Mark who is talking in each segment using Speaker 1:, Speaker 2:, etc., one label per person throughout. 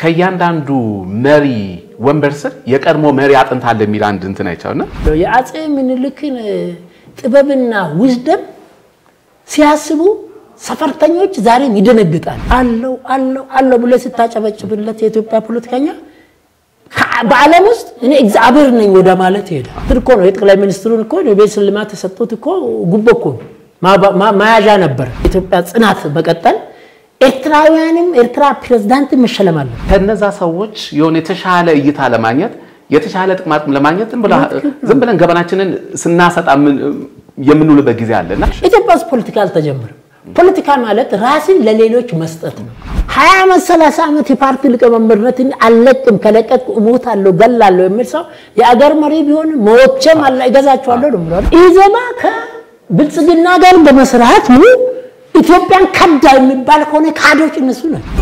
Speaker 1: ከእያንዳንዱ መሪ ወንበር ስር የቀድሞ መሪ አጥንት አለ የሚል አንድ እንትን አይቻውና
Speaker 2: የአፄ ምኒልክን ጥበብና ውዝደም ሲያስቡ ሰፈርተኞች ዛሬም ይደነግጣል። አለው አለው አለው ብሎ ስታጨበጭብለት የኢትዮጵያ ፖለቲከኛ በዓለም ውስጥ እኔ እግዚአብሔር ነኝ ወደ ማለት ይሄዳል እኮ ነው። የጠቅላይ ሚኒስትሩን እኮ የቤት ሽልማት ተሰጥቶት እኮ ጉቦ እኮ መያዣ ነበር። ኢትዮጵያ ጽናት መቀጠል ኤርትራውያንም ኤርትራ ፕሬዝዳንት መሸለም አለ።
Speaker 1: ከነዛ ሰዎች የሆነ የተሻለ እይታ ለማግኘት የተሻለ ጥቅማጥቅም ለማግኘት ዝም ብለን ገበናችንን ስናሰጣ የምንውልበት ጊዜ አለና
Speaker 2: ኢትዮጵያ ውስጥ ፖለቲካ አልተጀመረም። ፖለቲካ ማለት ራስን ለሌሎች መስጠት ነው። ሀያ ዓመት ሰላሳ ዓመት የፓርቲ ሊቀመንበርነትን አልለቅም ከለቀቅ እሞታለሁ ገላለሁ የሚል ሰው የአገር መሪ ቢሆን ሞቼም አላ እገዛቸዋለሁ ነው ብሏል። ኢዜማ ከብልጽግና ጋር በመስራት ኢትዮጵያን ከዳ የሚባል ከሆነ ካዶች እነሱ ናቸው።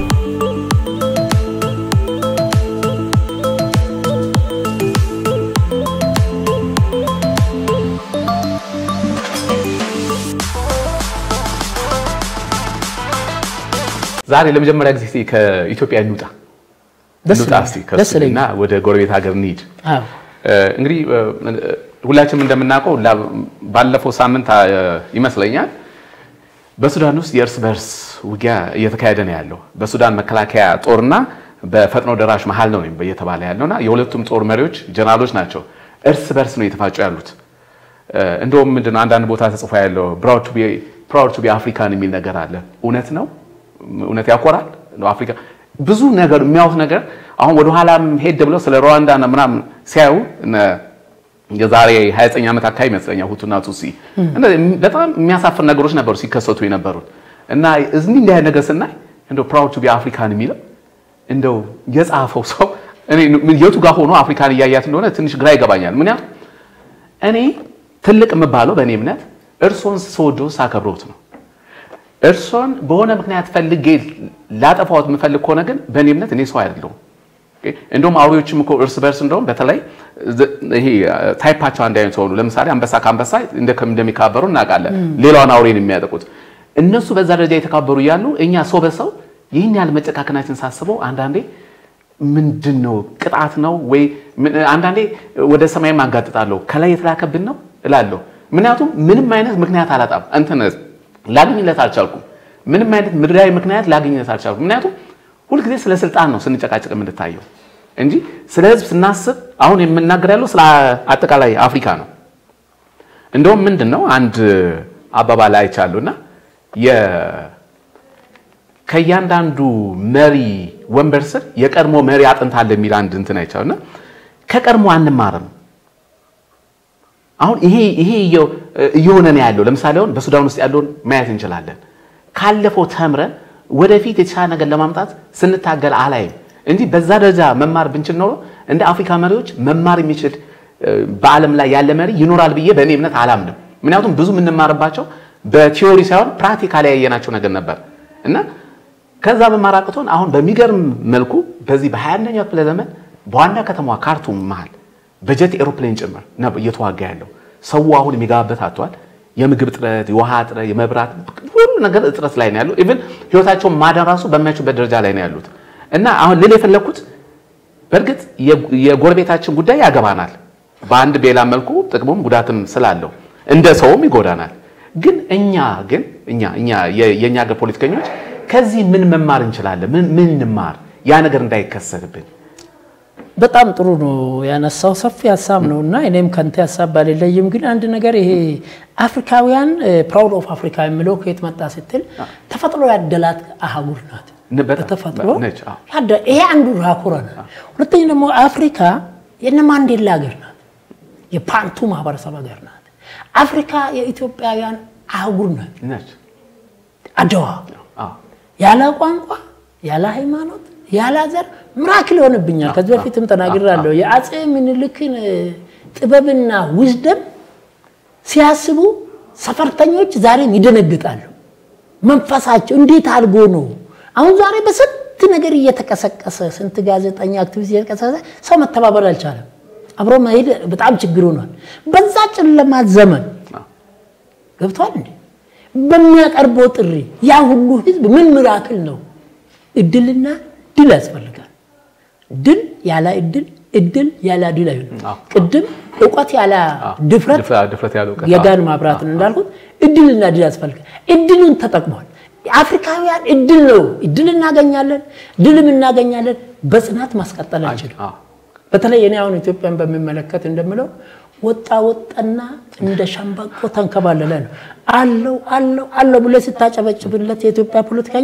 Speaker 1: ዛሬ ለመጀመሪያ ጊዜ ከኢትዮጵያ እንውጣ እንውጣ እስቲ ከሱና ወደ ጎረቤት ሀገር እንሂድ። እንግዲህ ሁላችንም እንደምናውቀው ባለፈው ሳምንት ይመስለኛል በሱዳን ውስጥ የእርስ በርስ ውጊያ እየተካሄደ ነው ያለው። በሱዳን መከላከያ ጦርና በፈጥኖ ደራሽ መሀል ነው እየተባለ ያለውና የሁለቱም ጦር መሪዎች ጀነራሎች ናቸው። እርስ በርስ ነው እየተፋጩ ያሉት። እንደውም ምንድን ነው አንዳንድ ቦታ ተጽፎ ያለው ፕራውድ ቱ ቢ አፍሪካን የሚል ነገር አለ። እውነት ነው እውነት ያኮራል። አፍሪካ ብዙ ነገር የሚያዩት ነገር አሁን ወደ ኋላም ሄድ ብለው ስለ ሩዋንዳ ምናምን ሲያዩ የዛሬ 29 ዓመት አካባቢ ይመስለኛል ሁቱና ቱሲ በጣም የሚያሳፍር ነገሮች ነበሩ ሲከሰቱ የነበሩት እና እዚህ እንዲህ አይነት ነገር ስናይ እንደው ፕራውድ ቱ ቢ አፍሪካን የሚለው እንደው የጻፈው ሰው እኔ የቱ ጋር ሆኖ አፍሪካን እያያት እንደሆነ ትንሽ ግራ ይገባኛል። ምክንያቱም እኔ ትልቅ የምባለው በእኔ እምነት እርሶን ስወደው ሳከብሮት ነው። እርሶን በሆነ ምክንያት ፈልጌ ላጠፋዎት የምፈልግ ከሆነ ግን በእኔ እምነት እኔ ሰው አይደለሁም። እንደውም አውሬዎችም እኮ እርስ በርስ እንደውም በተለይ ይሄ ታይፓቸው አንድ አይነት ሆኑ። ለምሳሌ አንበሳ ከአንበሳ እንደሚካበሩ እናውቃለን። ሌላውን አውሬን የሚያጠቁት እነሱ በዛ ደረጃ የተካበሩ እያሉ እኛ ሰው በሰው ይህን ያህል መጨካከናችን ሳስበው አንዳንዴ ምንድን ነው ቅጣት ነው ወይ? አንዳንዴ ወደ ሰማይ ማጋጥጣለሁ ከላይ የተላከብን ነው እላለሁ። ምክንያቱም ምንም አይነት ምክንያት አላጣም እንትን ላገኝለት አልቻልኩም። ምንም አይነት ምድራዊ ምክንያት ላገኝለት አልቻልኩም። ምክንያቱም ሁልጊዜ ስለ ስልጣን ነው ስንጨቃጨቅ የምንታየው እንጂ ስለ ሕዝብ ስናስብ አሁን የምናገር ያለው ስለ አጠቃላይ አፍሪካ ነው። እንደውም ምንድን ነው አንድ አባባል አይቻሉና ከእያንዳንዱ መሪ ወንበር ስር የቀድሞ መሪ አጥንት አለ የሚል አንድ እንትን አይቻሉና ከቀድሞ አንማርም። አሁን ይሄ ይሄ እየሆነ ነው ያለው። ለምሳሌ አሁን በሱዳን ውስጥ ያለውን ማየት እንችላለን። ካለፈው ተምረን ወደፊት የተሻለ ነገር ለማምጣት ስንታገል አላይም እንጂ በዛ ደረጃ መማር ብንችል ኖሮ እንደ አፍሪካ መሪዎች መማር የሚችል በዓለም ላይ ያለ መሪ ይኖራል ብዬ በእኔ እምነት አላምንም። ምክንያቱም ብዙ የምንማርባቸው በቲዮሪ ሳይሆን ፕራክቲካሊ ያየናቸው ነገር ነበር እና ከዛ መማር አቅቶን አሁን በሚገርም መልኩ በዚህ በ21ኛው ክፍለ ዘመን በዋና ከተማዋ ካርቱም መሃል በጀት ኤሮፕሌን ጭምር ነው እየተዋጋ ያለው። ሰው አሁን የሚገባበት አጥቷል። የምግብ እጥረት፣ የውሃ እጥረት፣ የመብራት ሁሉ ነገር እጥረት ላይ ነው ያለው። ኢቭን ህይወታቸውን ማዳን ራሱ በማይችሉበት ደረጃ ላይ ነው ያሉት እና አሁን ልል የፈለግኩት በእርግጥ የጎረቤታችን ጉዳይ ያገባናል። በአንድ በሌላ መልኩ ጥቅሙም ጉዳትም ስላለው እንደ ሰውም ይጎዳናል። ግን እኛ ግን እኛ እኛ የእኛ ሀገር ፖለቲከኞች ከዚህ ምን መማር እንችላለን? ምን ምን እንማር ያ ነገር እንዳይከሰትብን
Speaker 2: በጣም ጥሩ ነው ያነሳው፣ ሰፊ ሀሳብ ነው እና እኔም ከንተ ሀሳብ ባልለይም፣ ግን አንድ ነገር ይሄ አፍሪካውያን ፕራውድ ኦፍ አፍሪካ የሚለው ከየት መጣ ስትል ተፈጥሮ ያደላት አህጉር ናት። በተፈጥሮ ይሄ አንዱ ራኩረ ነው። ሁለተኛ ደግሞ አፍሪካ የነ ማንዴላ ሀገር ናት፣ የፓንቱ ማህበረሰብ ሀገር ናት። አፍሪካ የኢትዮጵያውያን አህጉር ናት። አድዋ ያለ ቋንቋ ያለ ሃይማኖት ያለ ዘር ምራክል ይሆንብኛል። ከዚህ በፊትም ተናግራለሁ። የአፄ ምኒልክን ጥበብና ውዝደም ሲያስቡ ሰፈርተኞች ዛሬም ይደነግጣሉ። መንፈሳቸው እንዴት አድርጎ ነው አሁን ዛሬ በስንት ነገር እየተቀሰቀሰ ስንት ጋዜጠኛ አክቲቪስት እየተቀሰቀሰ ሰው መተባበር አልቻለም። አብሮ መሄድ በጣም ችግር ሆኗል። በዛ ጨለማ ዘመን ገብቷል እንዴ በሚያቀርበው ጥሪ ያ ሁሉ ህዝብ ምን ምራክል ነው? እድልና ድል ያስፈልጋል። ድል ያለ እድል እድል ያለ ድል አይሆንም። ቅድም እውቀት ያለ ድፍረት የጋን ማብራት ነው እንዳልኩት፣ እድልና ድል ያስፈልጋል። እድሉን ተጠቅሟል። አፍሪካውያን እድል ነው። እድል እናገኛለን፣ ድልም እናገኛለን። በጽናት ማስቀጠል አንችልም። በተለይ እኔ አሁን ኢትዮጵያን በሚመለከት እንደምለው ወጣ ወጣና እንደ ሸምበቆ ተንከባለለ ነው አለው አለው አለው ብሎ ስታጨበጭብለት የኢትዮጵያ ፖለቲከኛ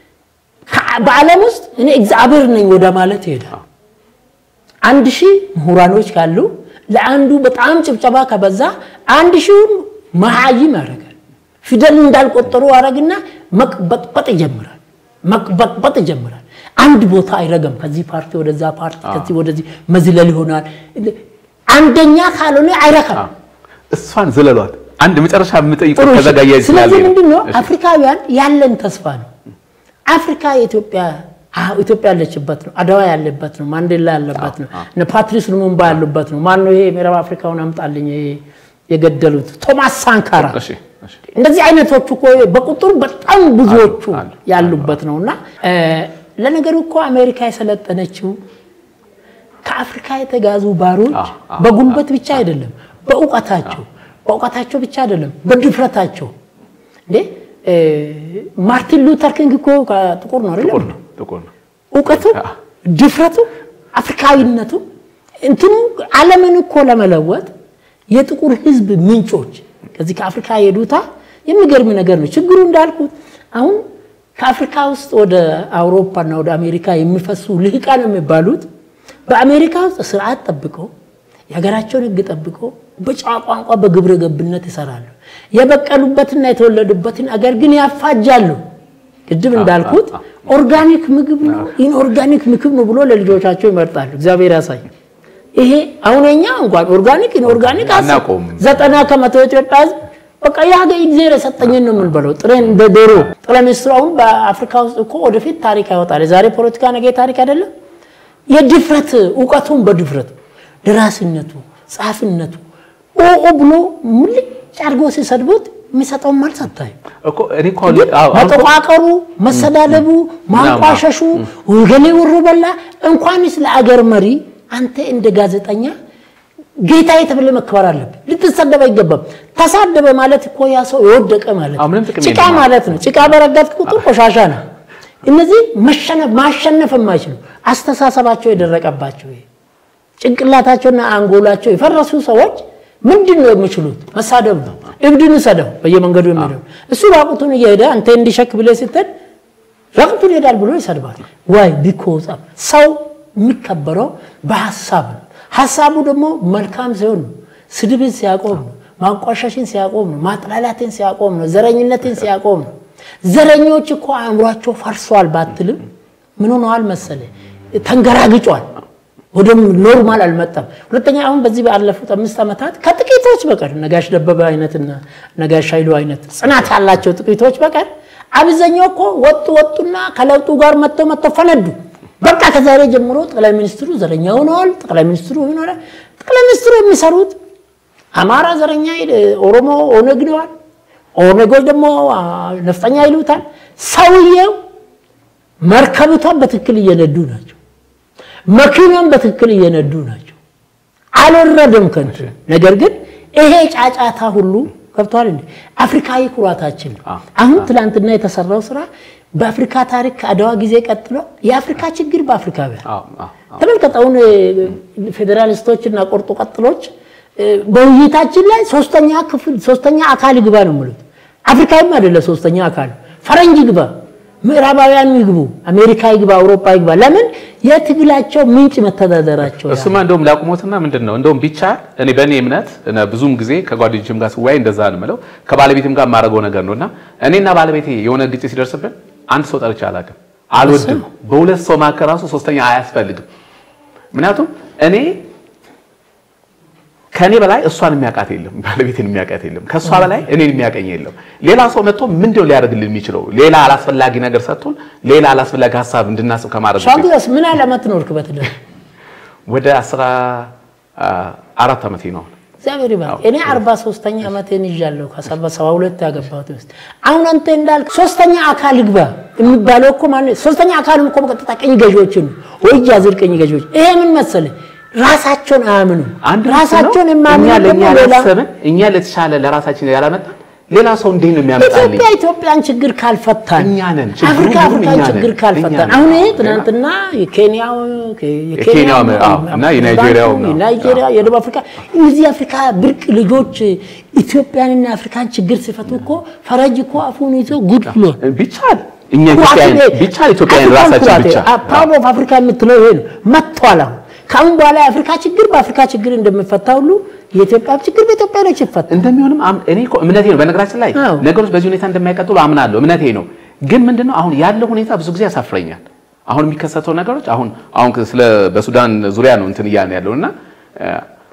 Speaker 2: በዓለም ውስጥ እኔ እግዚአብሔር ነኝ ወደ ማለት ይሄዳል። አንድ ሺህ ምሁራኖች ካሉ ለአንዱ በጣም ጭብጨባ ከበዛ አንድ ሺውን መሀይም ያደርጋል። ፊደል እንዳልቆጠሩ አረግና መቅበጥበጥ ይጀምራል። መቅበጥበጥ ይጀምራል። አንድ ቦታ አይረገም። ከዚህ ፓርቲ ወደዛ ፓርቲ፣ ከዚህ ወደዚህ መዝለል ይሆናል። አንደኛ ካልሆነ አይረካም።
Speaker 1: እሷን ዝለሏት። አንድ መጨረሻ የምጠይቀው ተዘጋያ ይችላል።
Speaker 2: ስለዚህ ምንድን ነው አፍሪካውያን ያለን ተስፋ ነው። አፍሪካ የኢትዮጵያ ኢትዮጵያ ያለችበት ነው። አድዋ ያለበት ነው። ማንዴላ ያለበት ነው። እነ ፓትሪስ ሉሙምባ ያሉበት ነው። ማነው ይሄ ምዕራብ አፍሪካውን አምጣልኝ የገደሉት ቶማስ ሳንካራ። እንደዚህ አይነቶቹ እኮ በቁጥር በጣም ብዙዎቹ ያሉበት ነው እና ለነገሩ እኮ አሜሪካ የሰለጠነችው ከአፍሪካ የተጋዙ ባሮች በጉልበት ብቻ አይደለም፣ በእውቀታቸው በእውቀታቸው ብቻ አይደለም፣ በድፍረታቸው እንዴ ማርቲን ሉተር ኪንግ እኮ ጥቁር ነው አይደለም? እውቀቱ፣ ድፍረቱ፣ አፍሪካዊነቱ እንትኑ ዓለምን እኮ ለመለወጥ የጥቁር ሕዝብ ምንጮች ከዚህ ከአፍሪካ የሄዱታ የሚገርም ነገር ነው። ችግሩ እንዳልኩት አሁን ከአፍሪካ ውስጥ ወደ አውሮፓና ወደ አሜሪካ የሚፈሱ ልሂቃን የሚባሉት በአሜሪካ ውስጥ ስርዓት ጠብቀው የሀገራቸውን ሕግ ጠብቀው በጨዋ ቋንቋ በግብረ ገብነት ይሰራሉ። የበቀሉበትና የተወለዱበትን አገር ግን ያፋጃሉ። ቅድም እንዳልኩት ኦርጋኒክ ምግብ ነው ኢንኦርጋኒክ ምግብ ነው ብሎ ለልጆቻቸው ይመርጣሉ። እግዚአብሔር ያሳይ። ይሄ አሁን እኛ እንኳን ኦርጋኒክ ኢንኦርጋኒክ ዘጠና ከመቶ ኢትዮጵያ ህዝብ በቃ የሀገ እግዚአብሔር የሰጠኝን ነው የምንበለው። ጥሬን እንደ ዶሮ ጠቅላይ ሚኒስትሩ አሁን በአፍሪካ ውስጥ እኮ ወደፊት ታሪክ ያወጣል። የዛሬ ፖለቲካ ነገ ታሪክ አይደለም። የድፍረት እውቀቱን በድፍረቱ ደራሲነቱ፣ ጸሐፊነቱ ኦ ብሎ ሙልጭ አድርጎ ሲሰድቡት የሚሰጠውን መልስ አታዩ። መጠቋቀሩ፣ መሰዳደቡ፣ ማንቋሸሹ ወገሌ ወሮ በላ እንኳንስ ለአገር መሪ አንተ እንደ ጋዜጠኛ ጌታ የተብለ መከበር አለብህ። ልትሰደብ አይገባም። ተሳደበ ማለት እኮ ያ ሰው የወደቀ ማለት ነው። ጭቃ ማለት ነው። ጭቃ በረጋት ቁጥር ቆሻሻ ነው። እነዚህ ማሸነፍ የማይችሉ አስተሳሰባቸው የደረቀባቸው ጭንቅላታቸውና አንጎላቸው የፈረሱ ሰዎች ምንድን ነው የሚችሉት? መሳደብ ነው። እብድን ሰደው በየመንገዱ የሚሄደው እሱ ራቁቱን እየሄደ አንተ እንዲሸክ ብለህ ስትል ራቁቱን ይሄዳል ብሎ ይሰድባል። ዋይ ቢኮዝ ሰው የሚከበረው በሀሳብ ነው። ሀሳቡ ደግሞ መልካም ሲሆን ነው። ስድብን ሲያቆም ነው። ማንቋሸሽን ሲያቆም ነው። ማጥላላትን ሲያቆም ነው። ዘረኝነትን ሲያቆም ነው። ዘረኞች እኮ አእምሯቸው ፈርሷል ባትልም ምን ሆነዋል መሰለ ተንገራግጯል። ወደ ኖርማል አልመጣም። ሁለተኛ አሁን በዚህ ባለፉት አምስት ዓመታት ከጥቂቶች በቀር ነጋሽ ደበበ አይነትና ነጋሽ ኃይሉ አይነት ጽናት ያላቸው ጥቂቶች በቀር አብዛኛው እኮ ወጡ ወጡና ከለውጡ ጋር መጥተው መጥተው ፈነዱ። በቃ ከዛሬ ጀምሮ ጠቅላይ ሚኒስትሩ ዘረኛ ሆነዋል። ጠቅላይ ሚኒስትሩ ሆነ ጠቅላይ ሚኒስትሩ የሚሰሩት አማራ ዘረኛ፣ ኦሮሞ ኦነግ ነዋል። ኦነጎች ደግሞ ነፍጠኛ ይሉታል። ሰውየው መርከብቷን በትክክል እየነዱ ናቸው። መኪናን በትክክል እየነዱ ናቸው። አልወረደም ከንቱ። ነገር ግን ይሄ ጫጫታ ሁሉ ገብቷል እንዴ? አፍሪካዊ ኩራታችን ነው። አሁን ትላንትና የተሰራው ስራ በአፍሪካ ታሪክ ከአድዋ ጊዜ ቀጥሎ የአፍሪካ ችግር በአፍሪካውያን ተመልከት። አሁን ፌዴራሊስቶች እና ቆርጦ ቀጥሎች በውይይታችን ላይ ሶስተኛ ክፍል ሶስተኛ አካል ይግባ ነው የሚሉት። አፍሪካዊም አይደለ ሶስተኛ አካል ፈረንጅ ይግባ፣ ምዕራባውያን ይግቡ፣ አሜሪካ ይግባ፣ አውሮፓ ይግባ። ለምን የትግላቸው ምንጭ መተዳደራቸው።
Speaker 1: እሱማ እንደውም ላቁሞትና ምንድን ነው እንደውም ቢቻል እኔ በእኔ እምነት ብዙም ጊዜ ከጓደኞችም ጋር ስወያይ እንደዛ ነው የምለው ከባለቤትም ጋር የማደርገው ነገር ነው እና እኔና ባለቤቴ የሆነ ግጭት ሲደርስብን አንድ ሰው ጠርቼ አላውቅም፣ አልወድም። በሁለት ሰው መካከል ራሱ ሶስተኛ አያስፈልግም። ምክንያቱም እኔ ከእኔ በላይ እሷን የሚያውቃት የለም፣ ባለቤትን የሚያውቃት የለም። ከእሷ በላይ እኔን የሚያውቀኝ የለም። ሌላ ሰው መጥቶ ምንድን ነው ሊያደርግልን የሚችለው? ሌላ አላስፈላጊ ነገር ሰጥቶን ሌላ አላስፈላጊ ሀሳብ እንድናስብ ከማድረግ
Speaker 2: ሻንግላስ ምን ዓመት ኖርክ በትዳር?
Speaker 1: ወደ አስራ አራት ዓመቴ ነው።
Speaker 2: እግዚአብሔር ይባርክ። እኔ አርባ ሶስተኛ ዓመቴን ይዣለሁ ከሰባ ሰባ ሁለት ያገባሁት ውስጥ አሁን አንተ እንዳልክ ሶስተኛ አካል ይግባ የሚባለው እኮ ማለት ሶስተኛ አካልም እኮ በቀጥታ ቀኝ ገዢዎችን ወይ አዝር ቀኝ ገዢዎች ይሄ ምን መሰለህ ራሳቸውን አያምኑም። ራሳቸውን የማያምኑ ደግሞ ሌላ
Speaker 1: እኛ ለተሻለ ለራሳችን ያላመጣ ሌላ ሰው እንዴት ነው የሚያመጣልኝ?
Speaker 2: ኢትዮጵያ ኢትዮጵያን ችግር ካልፈታን
Speaker 1: እኛ ነን ችግሩ
Speaker 2: አፍሪካ
Speaker 1: ሁሉ
Speaker 2: አፍሪካን
Speaker 1: እኛ ነን።
Speaker 2: ችግር
Speaker 1: እኛ
Speaker 2: ካልፈታን
Speaker 1: ነን።
Speaker 2: አሁን ይሄ
Speaker 1: ሌላ-
Speaker 2: ትናንትና የኬንያው
Speaker 1: የኬንያው አዎ፣ እና የናይጄሪያው ነው።
Speaker 2: የናይጄሪያ የደቡብ አፍሪካ እነዚህ የአፍሪካ ብርቅ ልጆች ኢትዮጵያንና አፍሪካን ችግር ሲፈቱ እኮ ፈረጅ እኮ አፉን ይዞ ጉድ ብሏል።
Speaker 1: ቢቻል እኛ ኢትዮጵያውያን ቢቻል ኢትዮጵያውያን ራሳችን ብቻ
Speaker 2: ፕራውድ ኦፍ አፍሪካ የምትለው ይሄ ነው። መጥቷል። አሁን ከአሁን በኋላ የአፍሪካ ችግር በአፍሪካ ችግር እንደሚፈታ ሁሉ የኢትዮጵያ ችግር በኢትዮጵያኖች ይፈታ።
Speaker 1: እንደሚሆንም አም- እኔ እኮ እምነቴ ነው። በነገራችን ላይ
Speaker 2: አዎ።
Speaker 1: ነገሮች በዚህ ሁኔታ እንደማይቀጥሉ አምናለሁ፣ እምነቴ ነው። ግን ምንድነው አሁን ያለው ሁኔታ ብዙ ጊዜ ያሳፍረኛል። አሁን የሚከሰተው ነገሮች አሁን አሁን ስለ በሱዳን ዙሪያ ነው እንትን እያልን ያለው እና እ፣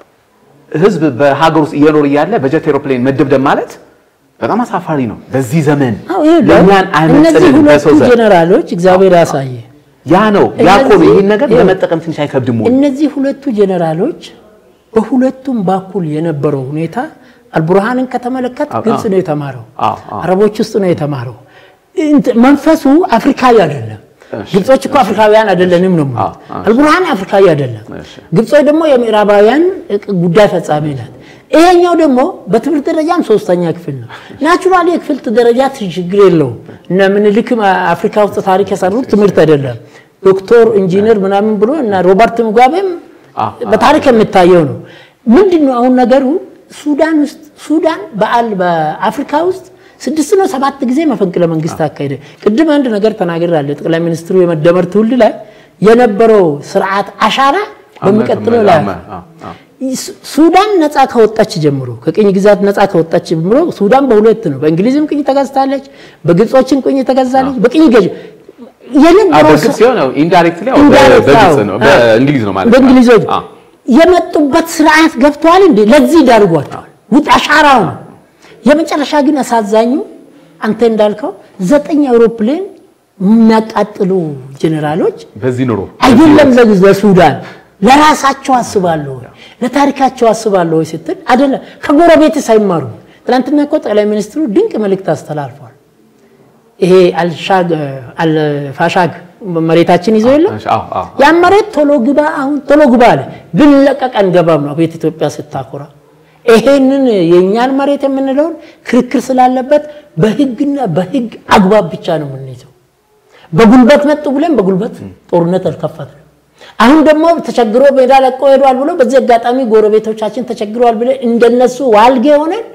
Speaker 1: ህዝብ በሀገር ውስጥ እየኖር እያለ በጀት ኤሮፕሌን መደብደብ ማለት በጣም አሳፋሪ ነው። በዚህ ዘመን
Speaker 2: አዎ፣ ይሄ ነው።
Speaker 1: ለእኛን
Speaker 2: እነዚህ
Speaker 1: አይመጥንም
Speaker 2: ሁለቱ
Speaker 1: በሰው ዘር
Speaker 2: ጀነራሎች እግዚአብሔር ያሳየ
Speaker 1: ያ ነው ያ እኮ ነው።
Speaker 2: እነዚህ-
Speaker 1: ይህን ነገር
Speaker 2: ይኸው፣
Speaker 1: ለመጠቀም ትንሽ አይከብድም ወይ?
Speaker 2: እነዚህ ሁለቱ ጀነራሎች በሁለቱም በኩል የነበረው ሁኔታ አልቡርሃንን ከተመለከት
Speaker 1: አዎ፣
Speaker 2: ግብፅ
Speaker 1: አዎ።
Speaker 2: ነው የተማረው፣
Speaker 1: አዎ፣ አዎ።
Speaker 2: አረቦች ውስጥ ነው የተማረው። እንት- መንፈሱ አፍሪካዊ አይደለም።
Speaker 1: እሺ፣
Speaker 2: ግብጾች እኮ አፍሪካውያን አይደለንም ነው
Speaker 1: አዎ፣ አዎ።
Speaker 2: አልቡርሃን አፍሪካዊ አይደለም።
Speaker 1: እሺ።
Speaker 2: ግብጾች ደግሞ የምዕራባውያን ጉዳይ ፈጻሚ ናት። ይሄኛው ደግሞ በትምህርት ደረጃም ሶስተኛ ክፍል ነው። ናቹራሊ የክፍል ደረጃ ችግር የለውም። እነ ምኒልክም አፍሪካ ውስጥ ታሪክ የሰሩት ትምህርት አይደለም። ዶክተር ኢንጂነር ምናምን ብሎ እና ሮበርት ሙጋቤም
Speaker 1: አዎ፣
Speaker 2: በታሪክ የሚታየው ነው። ምንድን ነው አሁን ነገሩ? ሱዳን ውስጥ ሱዳን በአል በአፍሪካ ውስጥ ስድስት ነው ሰባት ጊዜ መፈንቅለ መንግስት አካሄደ። ቅድም አንድ ነገር ተናግራለሁ። ጠቅላይ ሚኒስትሩ የመደመር ትውልድ ላይ የነበረው ስርዓት አሻራ በሚቀጥለው ላይ
Speaker 1: አዎ፣ አዎ።
Speaker 2: ሱ- ሱዳን ነፃ ከወጣች ጀምሮ ከቅኝ ግዛት ነፃ ከወጣች ጀምሮ ሱዳን በሁለት ነው። በእንግሊዝም ቅኝ ተገዝታለች፣ በግብጾችም ቅኝ ተገዝታለች። በቅኝ ገዥ
Speaker 1: አዎ፣
Speaker 2: የነበረው
Speaker 1: በግልጽ ሲሆን ያው ኢንዳይሬክትሊ ያው
Speaker 2: ኢንዳይሬክት
Speaker 1: በግልጽ
Speaker 2: አዎ።
Speaker 1: ነው በእንግሊዝ ነው ማለት ነው።
Speaker 2: በእንግሊዞች
Speaker 1: አዎ።
Speaker 2: የመጡበት ስርዓት ገብተዋል እንዴ? ለዚህ ዳርጓቸዋል። ውጥ አሻራው ነው። የመጨረሻ ግን አሳዛኙ አንተ እንዳልከው ዘጠኝ አውሮፕላን የሚያቃጥሉ ጀኔራሎች
Speaker 1: በዚህ ኑሮ
Speaker 2: አይደለም ለግ- ለሱዳን ለራሳቸው አስባለሁ ወይ ለታሪካቸው አስባለሁ ወይ ስትል አይደለም ከጎረቤት ሳይማሩ ትናንትና እኮ ጠቅላይ ሚኒስትሩ ድንቅ መልእክት አስተላልፏል። ይሄ አልሻግ አልፋሻግ መሬታችን ይዞ የለም
Speaker 1: አዎ፣ አዎ።
Speaker 2: ያን መሬት ቶሎ ግባ አሁን ቶሎ ግባ አለ። ብንለቀቅ አንገባም ነው ቤት ኢትዮጵያ ስታኮራ። ይሄንን የእኛን መሬት የምንለውን ክርክር ስላለበት በህግና በህግ አግባብ ብቻ ነው የምንይዘው። በጉልበት መጡ ብለን በጉልበት ጦርነት አልከፈትንም። አሁን ደግሞ ተቸግሮ ሜዳ ለቆ ሄዷል ብሎ በዚህ አጋጣሚ ጎረቤቶቻችን ተቸግረዋል ብለን እንደነሱ ዋልጌ ሆነን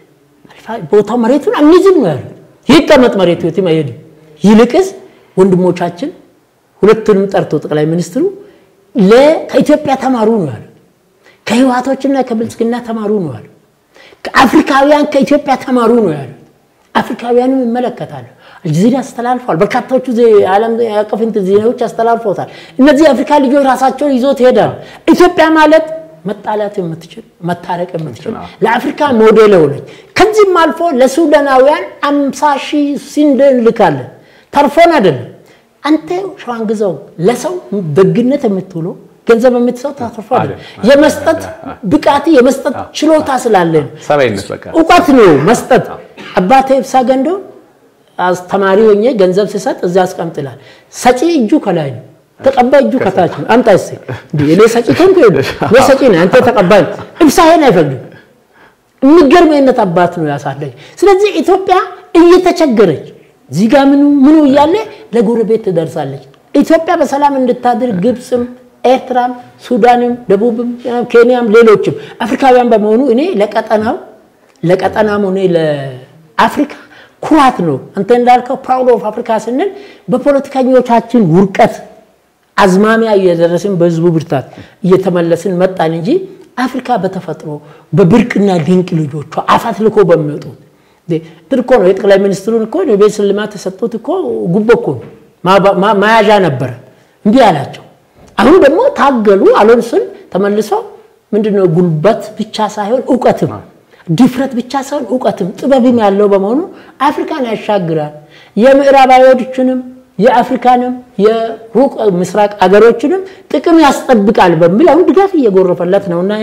Speaker 2: ቦታው መሬቱን አንይዝም ነው ያሉት። ይቀመጥ መሬቱ የትም አይሄድም። ይልቅስ ወንድሞቻችን ሁለቱንም ጠርቶ ጠቅላይ ሚኒስትሩ ለ- ከኢትዮጵያ ተማሩ ነው ያሉት። ከህወሓቶችና ከብልጽግና ተማሩ ነው ያሉት። ከአፍሪካውያን ከኢትዮጵያ ተማሩ ነው ያሉት። አፍሪካውያንም ይመለከታሉ። አልጀዚራ አስተላልፈዋል። በርካታዎቹ ዜ- ዓለም አቀፍ እንትን ዜናዎች አስተላልፈውታል። እነዚህ የአፍሪካ ልጆች ራሳቸውን ይዞት ይሄዳሉ። ኢትዮጵያ ማለት መጣላት የምትችል መታረቅ የምትችል ለአፍሪካ ሞዴል የሆነች ከዚህም አልፎ ለሱዳናውያን አምሳ ሺህ ስንዴ እንልካለን። ተርፎን አይደለም። አንተ ሸዋንግዛው ለሰው ደግነት የምትውለው ገንዘብ የምትሰው ተርፎ አይደለም። የመስጠት ብቃት የመስጠት ችሎታ ስላለ ነው።
Speaker 1: ሰብአዊነት በቃ
Speaker 2: እውቀት ነው መስጠት። አባቴ ኢብሳ ገንዶ አስተማሪ ሆኜ ገንዘብ ሲሰጥ እዚያ አስቀምጥላል። ሰጪ እጁ ከላይ ነው፣ ተቀባይ እጁ ከታች ነው። አምጣ እስኪ እንዴ እኔ ሰጪ ከንኩ እኔ ሰጪ ነኝ፣ አንተ ተቀባይ ነህ። ኢብሳ ይሄን አይፈቅድም። የሚገርም አይነት አባት ነው ያሳደገ። ስለዚህ ኢትዮጵያ እየተቸገረች እዚህ ጋር ምኑ ምኑ እያለ ለጎረቤት ትደርሳለች። ኢትዮጵያ በሰላም እንድታድር ግብፅም፣ ኤርትራም፣ ሱዳንም፣ ደቡብም፣ ኬንያም ሌሎችም አፍሪካውያን በመሆኑ እኔ ለቀጠናው ለቀጠናም ሆነ ለአፍሪካ ኩራት ነው። አንተ እንዳልከው ፕራውድ ኦፍ አፍሪካ ስንል በፖለቲከኞቻችን ውርቀት አዝማሚያ እየደረስን በህዝቡ ብርታት እየተመለስን መጣን እንጂ አፍሪካ በተፈጥሮ በብርቅና ድንቅ ልጆቿ አፋት ልኮ በሚወጡት እንትን እኮ ነው። የጠቅላይ ሚኒስትሩን እኮ የቤት ሽልማት የሰጡት እኮ ጉቦ እኮ ነው፣ ማ- ማ- መያዣ ነበረ። እምቢ አላቸው። አሁን ደግሞ ታገሉ አሎንስን ተመልሶ ምንድነው ጉልበት ብቻ ሳይሆን እውቀትም ድፍረት ብቻ ሳይሆን እውቀትም ጥበብም ያለው በመሆኑ አፍሪካን ያሻግራል። የምዕራባዊዎችንም የአፍሪካንም የሩቅ ምስራቅ አገሮችንም ጥቅም ያስጠብቃል በሚል አሁን ድጋፍ እየጎረፈለት ነው እና እኔ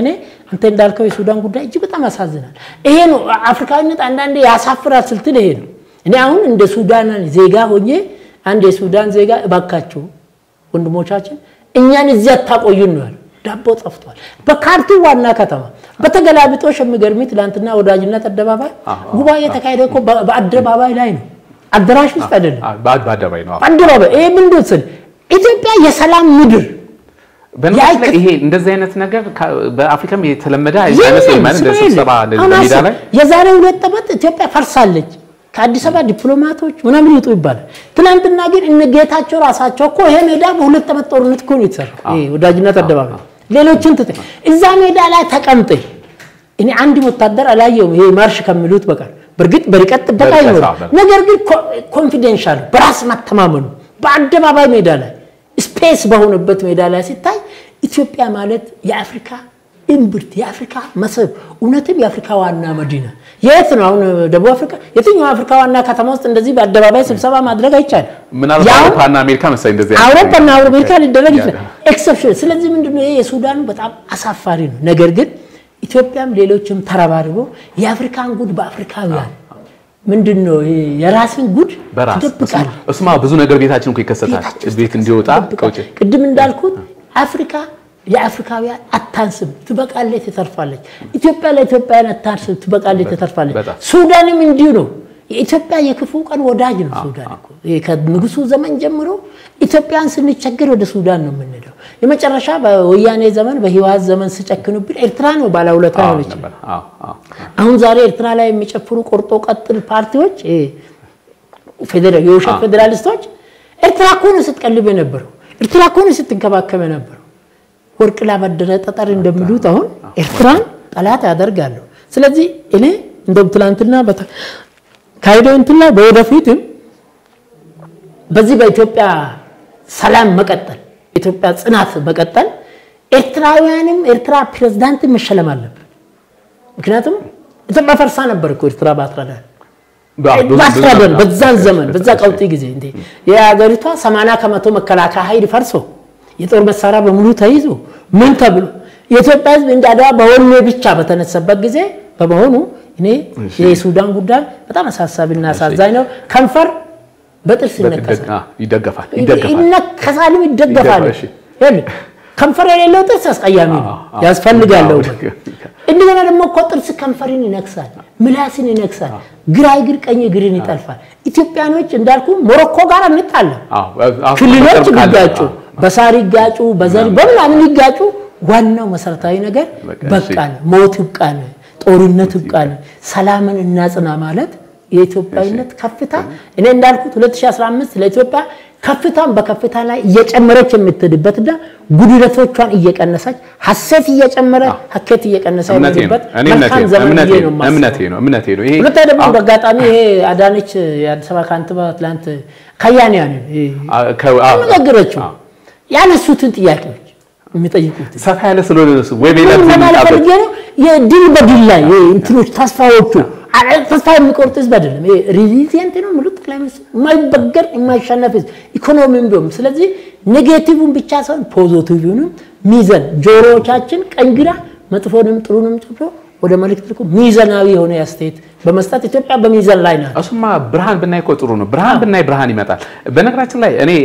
Speaker 2: አንተ እንዳልከው የሱዳን ጉዳይ እጅግ በጣም ያሳዝናል። ይሄ ነው አፍሪካዊነት አንዳንዴ ያሳፍራል ስልትል ይሄ ነው። እኔ አሁን እንደ ሱዳን ዜጋ ሆኜ አንድ የሱዳን ዜጋ እባካችሁ ወንድሞቻችን እኛን እዚህ አታቆዩን ነው ያለው። ዳቦ ጠፍቷል። በካርቱም ዋና ከተማ በተገላቢጦሽ የሚገርሚ ትላንትና ወዳጅነት አደባባይ ጉባኤ የተካሄደ እኮ በአደባባይ ላይ ነው፣ አዳራሽ ውስጥ አይደለም፣
Speaker 1: በአደባባይ ነው።
Speaker 2: በአደባባይ ይሄ ምንድን ስል ኢትዮጵያ የሰላም ምድር
Speaker 1: በነገራችን ላይ ይሄ እንደዚህ አይነት ነገር በአፍሪካም የተለመደ አይመስለኝም። ማለት እንደ ስብሰባ ሜዳ ላይ
Speaker 2: የዛሬ ሁለት ዓመት ኢትዮጵያ ፈርሳለች ከአዲስ አበባ ዲፕሎማቶች ምናምን ይውጡ ይባላል። ትናንትና ግን እነ ጌታቸው ራሳቸው እኮ ይሄ ሜዳ በሁለት ዓመት ጦርነት እኮ ነው የተሰራው። ይሄ ወዳጅነት አደባባይ ሌሎችን ትተህ እዛ ሜዳ ላይ ተቀምጠ እኔ አንድ ወታደር አላየውም። ይሄ ማርሽ ከሚሉት በቀር በእርግጥ በርቀት ጥበቃ ይኖራል። ነገር ግን ኮንፊደንሻል በራስ መተማመኑ በአደባባይ ሜዳ ላይ ስፔስ በሆነበት ሜዳ ላይ ሲታይ ኢትዮጵያ ማለት የአፍሪካ እምብርት የአፍሪካ መስህብ እውነትም የአፍሪካ ዋና መዲና የት ነው? አሁን ደቡብ አፍሪካ የትኛው አፍሪካ ዋና ከተማ ውስጥ እንደዚህ በአደባባይ ስብሰባ ማድረግ አይቻልም።
Speaker 1: ምናልባት አውሮፓና አሜሪካ መሰለኝ እንደዚህ
Speaker 2: አውሮፓና አሜሪካ ሊደረግ ይችላል። ኤክሰፕሽን። ስለዚህ ምንድነው ይሄ የሱዳኑ በጣም አሳፋሪ ነው። ነገር ግን ኢትዮጵያም ሌሎችም ተረባርቦ የአፍሪካን ጉድ በአፍሪካውያን ምንድን ነው የራስን ጉድ
Speaker 1: ይደብቃል። እሱማ ብዙ ነገር ቤታችን እኮ ይከሰታል። ቤት እንዲወጣ
Speaker 2: ቅድም እንዳልኩት አፍሪካ የአፍሪካውያን አታንስም፣ ትበቃለች፣ ትተርፋለች። ኢትዮጵያ ለኢትዮጵያውያን አታንስም፣ ትበቃለች፣ ትተርፋለች። ሱዳንም እንዲሁ ነው። የኢትዮጵያ የክፉ ቀን ወዳጅ ነው ሱዳን እኮ። ከንጉሱ ዘመን ጀምሮ ኢትዮጵያን ስንቸገር ወደ ሱዳን ነው የምንሄደው። የመጨረሻ በወያኔ ዘመን በህወሓት ዘመን ስጨክኑብን ኤርትራ ነው ባለውለታ ሆነች። አሁን ዛሬ ኤርትራ ላይ የሚጨፍሩ ቆርጦ ቀጥል ፓርቲዎች፣ የውሸት ፌዴራሊስቶች ኤርትራ እኮ ነው ስትቀልብ የነበረው፣ ኤርትራ እኮ ነው ስትንከባከብ የነበረው። ወርቅ ላበደረ ጠጠር እንደሚሉት አሁን ኤርትራን ጠላት ያደርጋሉ። ስለዚህ እኔ እንደውም ትላንትና ካሄደው እንትን ላይ በወደፊትም በዚህ በኢትዮጵያ ሰላም መቀጠል ኢትዮጵያ ጽናት መቀጠል ኤርትራውያንም ኤርትራ ፕሬዝዳንት መሸለም አለበት። ምክንያቱም ኢትዮጵያ ፈርሳ ነበር እኮ ኤርትራ ባትረዳን ባትረዳን በዛን ዘመን በዛ ቀውጢ ጊዜ እንዴ የሀገሪቷ 80 ከመቶ መከላከያ ኃይል ፈርሶ የጦር መሳሪያ በሙሉ ተይዞ ምን ተብሎ የኢትዮጵያ ሕዝብ እንደ አድዋ በወኔ ብቻ በተነሳበት ጊዜ በመሆኑ እኔ የሱዳን ጉዳይ በጣም አሳሳቢና አሳዛኝ ነው። ከንፈር በጥርስ
Speaker 1: ይደገፋል
Speaker 2: ይነከሳልም ይደገፋል። ከንፈር የሌለው ጥርስ አስቀያሚ ነው፣ ያስፈልጋለሁ። እንደገና ደግሞ እኮ ጥርስ ከንፈርን ይነክሳል፣ ምላስን ይነክሳል፣ ግራ እግር ቀኝ እግርን ይጠልፋል። ኢትዮጵያኖች እንዳልኩ ሞሮኮ ጋር እንጣለን። ክልሎች ይጋጩ፣ በሳር ይጋጩ፣ በዘር በምናምን ይጋጩ። ዋናው መሰረታዊ ነገር በቃን፣ ሞት ይብቃን፣ ጦርነት ይብቃን፣ ሰላምን እናጽና ማለት የኢትዮጵያዊነት ከፍታ እኔ እንዳልኩት 2015 ለኢትዮጵያ ከፍታን በከፍታ ላይ እየጨመረች የምትሄድበትና ጉድለቶቿን እየቀነሰች ሀሴት እየጨመረ ሀኬት እየቀነሰ የምትሄድበት መልካም ዘመን ብዬ ነው የማስበው። ሁለተኛ ደግሞ በአጋጣሚ ይሄ አዳነች የአዲስ አበባ ከንቲባ ትላንት ከያንያን አነጋገረችው ያነሱትን ጥያቄዎች የሚጠይቁት
Speaker 1: ሰፋ ያለ ስለሆነ ወይ ሌላ
Speaker 2: ለማለት ፈልጌ ነው። የድል በድል ላይ እንትኖች ተስፋዎቹ ተስፋ የሚቆርጥ ህዝብ አይደለም። ሪዚሊየንት ነው የሚሉት ጠቅላይ ሚኒስትር የማይበገር የማይሸነፍ ህዝብ ኢኮኖሚም ቢሆን። ስለዚህ ኔጌቲቭን ብቻ ሳይሆን ፖዚቲቭንም ሚዘን ጆሮዎቻችን ቀኝ ግራ መጥፎንም ጥሩንም ጨምሮ ወደ መልእክት ልኮ ሚዘናዊ የሆነ አስተያየት በመስጠት ኢትዮጵያ በሚዘን ላይ ናት።
Speaker 1: እሱማ ብርሃን ብናይ እኮ ጥሩ ነው። ብርሃን ብናይ ብርሃን ይመጣል። በነገራችን ላይ እኔ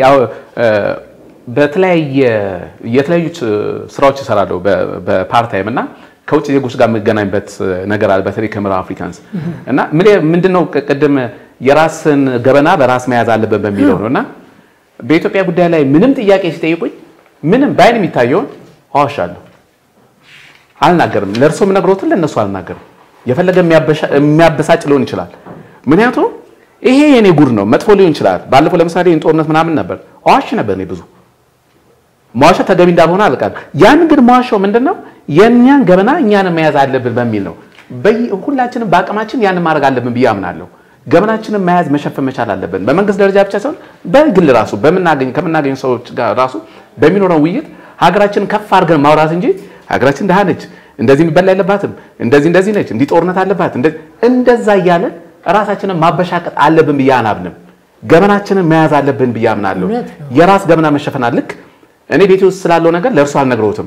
Speaker 1: በተለያየ የተለያዩ ስራዎች እሰራለሁ በፓርታይም እና ከውጭ ዜጎች ጋር የምገናኝበት ነገር አለ። በተለይ ከምዕራብ አፍሪካንስ እና ምንድነው ቅድም የራስን ገበና በራስ መያዝ አለበት በሚለው ነው እና በኢትዮጵያ ጉዳይ ላይ ምንም ጥያቄ ሲጠይቁኝ ምንም በአይን የሚታየውን አዋሻለሁ፣ አልናገርም። ለእርሶ የምነግሮትን ለእነሱ አልናገርም። የፈለገ የሚያበሳጭ ሊሆን ይችላል። ምክንያቱም ይሄ የኔ ጉድ ነው፣ መጥፎ ሊሆን ይችላል። ባለፈው ለምሳሌ ጦርነት ምናምን ነበር፣ አዋሽ ነበር እኔ ብዙ መዋሸት ተገቢ እንዳልሆነ አልቃል። ያን ግን መዋሻው ምንድነው የእኛን ገበና እኛን መያዝ አለብን በሚል ነው። ሁላችንም በአቅማችን ያን ማድረግ አለብን ብዬ አምናለሁ። ገበናችንን መያዝ መሸፈን መቻል አለብን። በመንግስት ደረጃ ብቻ ሳይሆን በግል ራሱ በምናገኝ ከምናገኝ ሰዎች ጋር ራሱ በሚኖረው ውይይት ሀገራችንን ከፍ አድርገን ማውራት እንጂ ሀገራችን ድሃ ነች፣ እንደዚህ የሚበላ የለባትም፣ እንደዚህ እንደዚህ ነች፣ እንዲህ ጦርነት አለባት፣ እንደዛ እያለን ራሳችንን ማበሻቀጥ አለብን ብዬ አናምንም። ገበናችንን መያዝ አለብን ብዬ አምናለሁ። የራስ ገበና መሸፈን ልክ እኔ ቤቴ ውስጥ ስላለው ነገር ለእርሱ አልነግረውትም።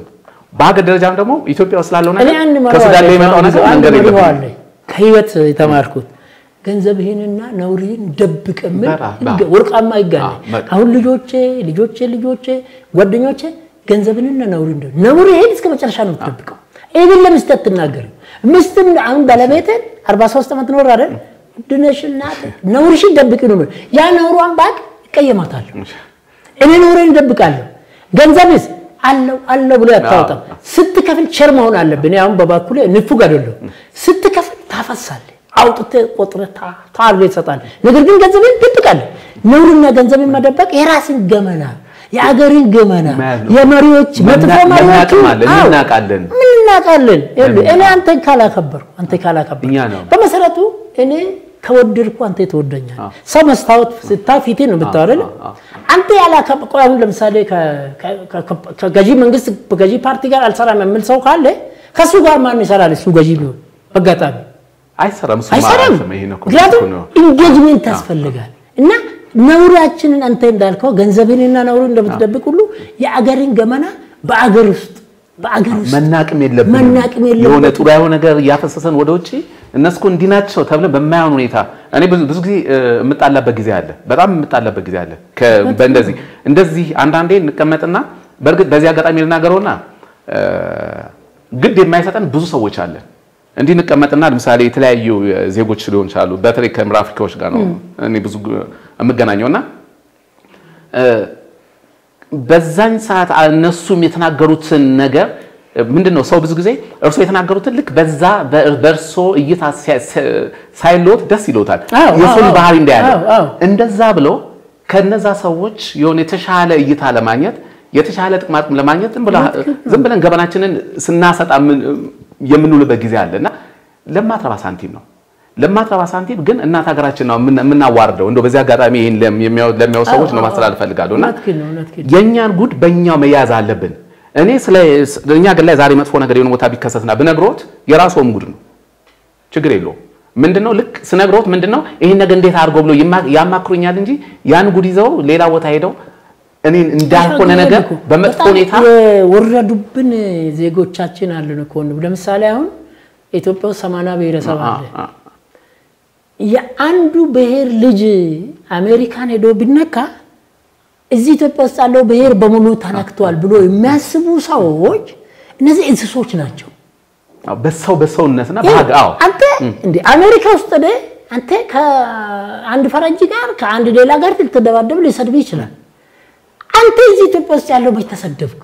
Speaker 1: በሀገር ደረጃም ደግሞ ኢትዮጵያ ውስጥ ስላለው
Speaker 2: እኔ
Speaker 1: ነገር
Speaker 2: አንድ
Speaker 1: ከሱዳን ላይ የመጣው ነገር
Speaker 2: አንድ
Speaker 1: መንገድ
Speaker 2: መርሆ
Speaker 1: የለብንም።
Speaker 2: አለ ከህይወት የተማርኩት ገንዘብህንና ነውርህን ደብቅ የሚል
Speaker 1: በራ-
Speaker 2: ህግ-
Speaker 1: በራ-
Speaker 2: ወርቃማ ይጋለ
Speaker 1: አዎ፣ በቃ።
Speaker 2: አሁን ልጆቼ ልጆቼ ልጆቼ ጓደኞቼ ገንዘብንና ነውርን ደ ነውርህን እስከ መጨረሻ ነው የምትደብቀው። ይህን ለሚስት አትናገርም። ሚስትም አሁን ባለቤትን 43 ዓመት ኖር አይደል ድነሽና ነውርሽን ደብቅ ነው የምልህ። ያ ነውሯን ባቅ እቀየማታለሁ። እኔ ነውሬን እደብቃለሁ። ገንዘብስ አለው አለው ብሎ ያታወጣም። ስትከፍል ቸር መሆን አለብን። እኔ አሁን በባኩሌ ንፉግ አይደለሁም። ስትከፍል ታፈሳለህ፣ አውጥተህ ቆጥረህ ታ- ታርጎ ይሰጣል። ነገር ግን ገንዘብን ትደብቃለህ። ነውርና ገንዘብን መደበቅ የራስን ገመና የአገርን ገመና
Speaker 1: መያዝ ነው።
Speaker 2: የመሪዎች መጥፎ
Speaker 1: መና-
Speaker 2: መሪዎቹ
Speaker 1: መናቅማለን፣
Speaker 2: አዎ፣
Speaker 1: እንናቃለን።
Speaker 2: ምን እናውቃለን? ይኸውልህ፣ እኔ አንተን ካላከበርኩ አንተ ካላከበርኩ
Speaker 1: እኛ ነው።
Speaker 2: በመሰረቱ እኔ ከወደድኩ አንተ ትወደኛል።
Speaker 1: አዎ።
Speaker 2: ሰው መስታወት ስታይ ፊቴን ነው የምታየው አይደል?
Speaker 1: አዎ፣ አዎ።
Speaker 2: አንተ ያላከበ ቆይ አሁን ለምሳሌ ከ- ከ- ከ- ከገዢ መንግስት በገዢ ፓርቲ ጋር አልሰራም የሚል ሰው ካለ ከእሱ ጋር ማን ይሰራል? እሱ ገዢ ቢሆን አጋጣሚ
Speaker 1: አይሰራም። እሱ
Speaker 2: አይሰራም።
Speaker 1: ማለት ነው። ይሄ ነው እኮ
Speaker 2: ምክንያቱም
Speaker 1: ነው።
Speaker 2: ኢንጌጅሜንት ያስፈልጋል እና ነውራችንን አንተ እንዳልከው ገንዘብንና ነውርን እንደምትደብቅ ሁሉ የአገርን ገመና በአገር ውስጥ በአገር ውስጥ
Speaker 1: መናቅም የለብንም።
Speaker 2: መናቅም የለብንም።
Speaker 1: የሆነ ጥሩ ያልሆነ ነገር እያፈሰሰን ወደ ውጭ እነሱ እኮ እንዲህ ናቸው ተብለን በማይሆን ሁኔታ እኔ ብዙ ብዙ ጊዜ እ፣ የምጣላበት ጊዜ አለ። በጣም የምጣላበት ጊዜ አለ። ከ- በእንደዚህ እንደዚህ አንዳንዴ እንቀመጥና በእርግጥ በዚህ አጋጣሚ ልናገረውና እ፣ ግድ የማይሰጠን ብዙ ሰዎች አለን። እንዲህ እንቀመጥና ለምሳሌ የተለያዩ ዜጎች ሊሆን ይችላሉ። በተለይ ከምዕራብ አፍሪካዎች ጋር ነው እኔ ብዙ የምገናኘውና በዛኝ ሰዓት እነሱም የተናገሩትን ነገር ምንድን ነው ሰው ብዙ ጊዜ እርሶ የተናገሩትን ልክ በዛ በእርሶ እይታ ሲያ- ሳይሎት ደስ ይሎታል።
Speaker 2: አዎ፣
Speaker 1: የሰውን
Speaker 2: አዎ፣
Speaker 1: ባህሪ እንዳያለ
Speaker 2: አዎ፣ አዎ።
Speaker 1: እንደዛ ብሎ ከነዛ ሰዎች የሆነ የተሻለ እይታ ለማግኘት የተሻለ ጥቅማ ጥቅም ለማግኘት ዝም ብላ- ዝም ብለን ገበናችንን ስናሰጣ ምን- የምንውልበት ጊዜ አለ እና ለማትረባ ሳንቲም ነው ለማትረባ ሳንቲም ግን እናት ሀገራችን ነው የምን- የምናዋርደው። እንደው በዚህ አጋጣሚ ይሄን ለሚያው ለሚያው ሰዎች ነው ማስተላለፍ ፈልጋለሁ እና
Speaker 2: እውነትህን ነው፣ እውነትህን ነው።
Speaker 1: የእኛን ጉድ በእኛው መያዝ አለብን። እኔ ስለ እኛ ሀገር ላይ ዛሬ መጥፎ ነገር የሆነ ቦታ ቢከሰትና ብነግሮት የራስዎም ጉድ ነው፣ ችግር የለውም። ምንድነው ልክ ስነግሮት ምንድነው ይሄን ነገር እንዴት አድርጎ ብሎ ይማ- ያማክሩኛል እንጂ ያን ጉድ ይዘው ሌላ ቦታ ሄደው እኔን እንዳልሆነ ነገር በመጥፎ
Speaker 2: በጣም
Speaker 1: ሁኔታ
Speaker 2: የወረዱብን ዜጎቻችን አለን እኮ ነው። ለምሳሌ አሁን ኢትዮጵያ ውስጥ ሰማንያ ብሔረሰብ አለ።
Speaker 1: አ- አ-
Speaker 2: የአንዱ ብሔር ልጅ አሜሪካን ሄዶ ቢነካ እዚህ ኢትዮጵያ ውስጥ ያለው ብሔር በሙሉ ተነክቷል ብሎ የሚያስቡ ሰዎች እነዚህ እንስሶች ናቸው።
Speaker 1: አዎ፣ በሰው በሰውነትና በሀገር አዎ
Speaker 2: አንተ እንደ አሜሪካ ውስጥ ደ አንተ ከአንድ ፈረንጅ ጋር ከአንድ ሌላ ጋር ልትደባደብ ሊሰድብ ይችላል። አንተ እዚህ ኢትዮጵያ ውስጥ ያለው መች ተሰደብክ?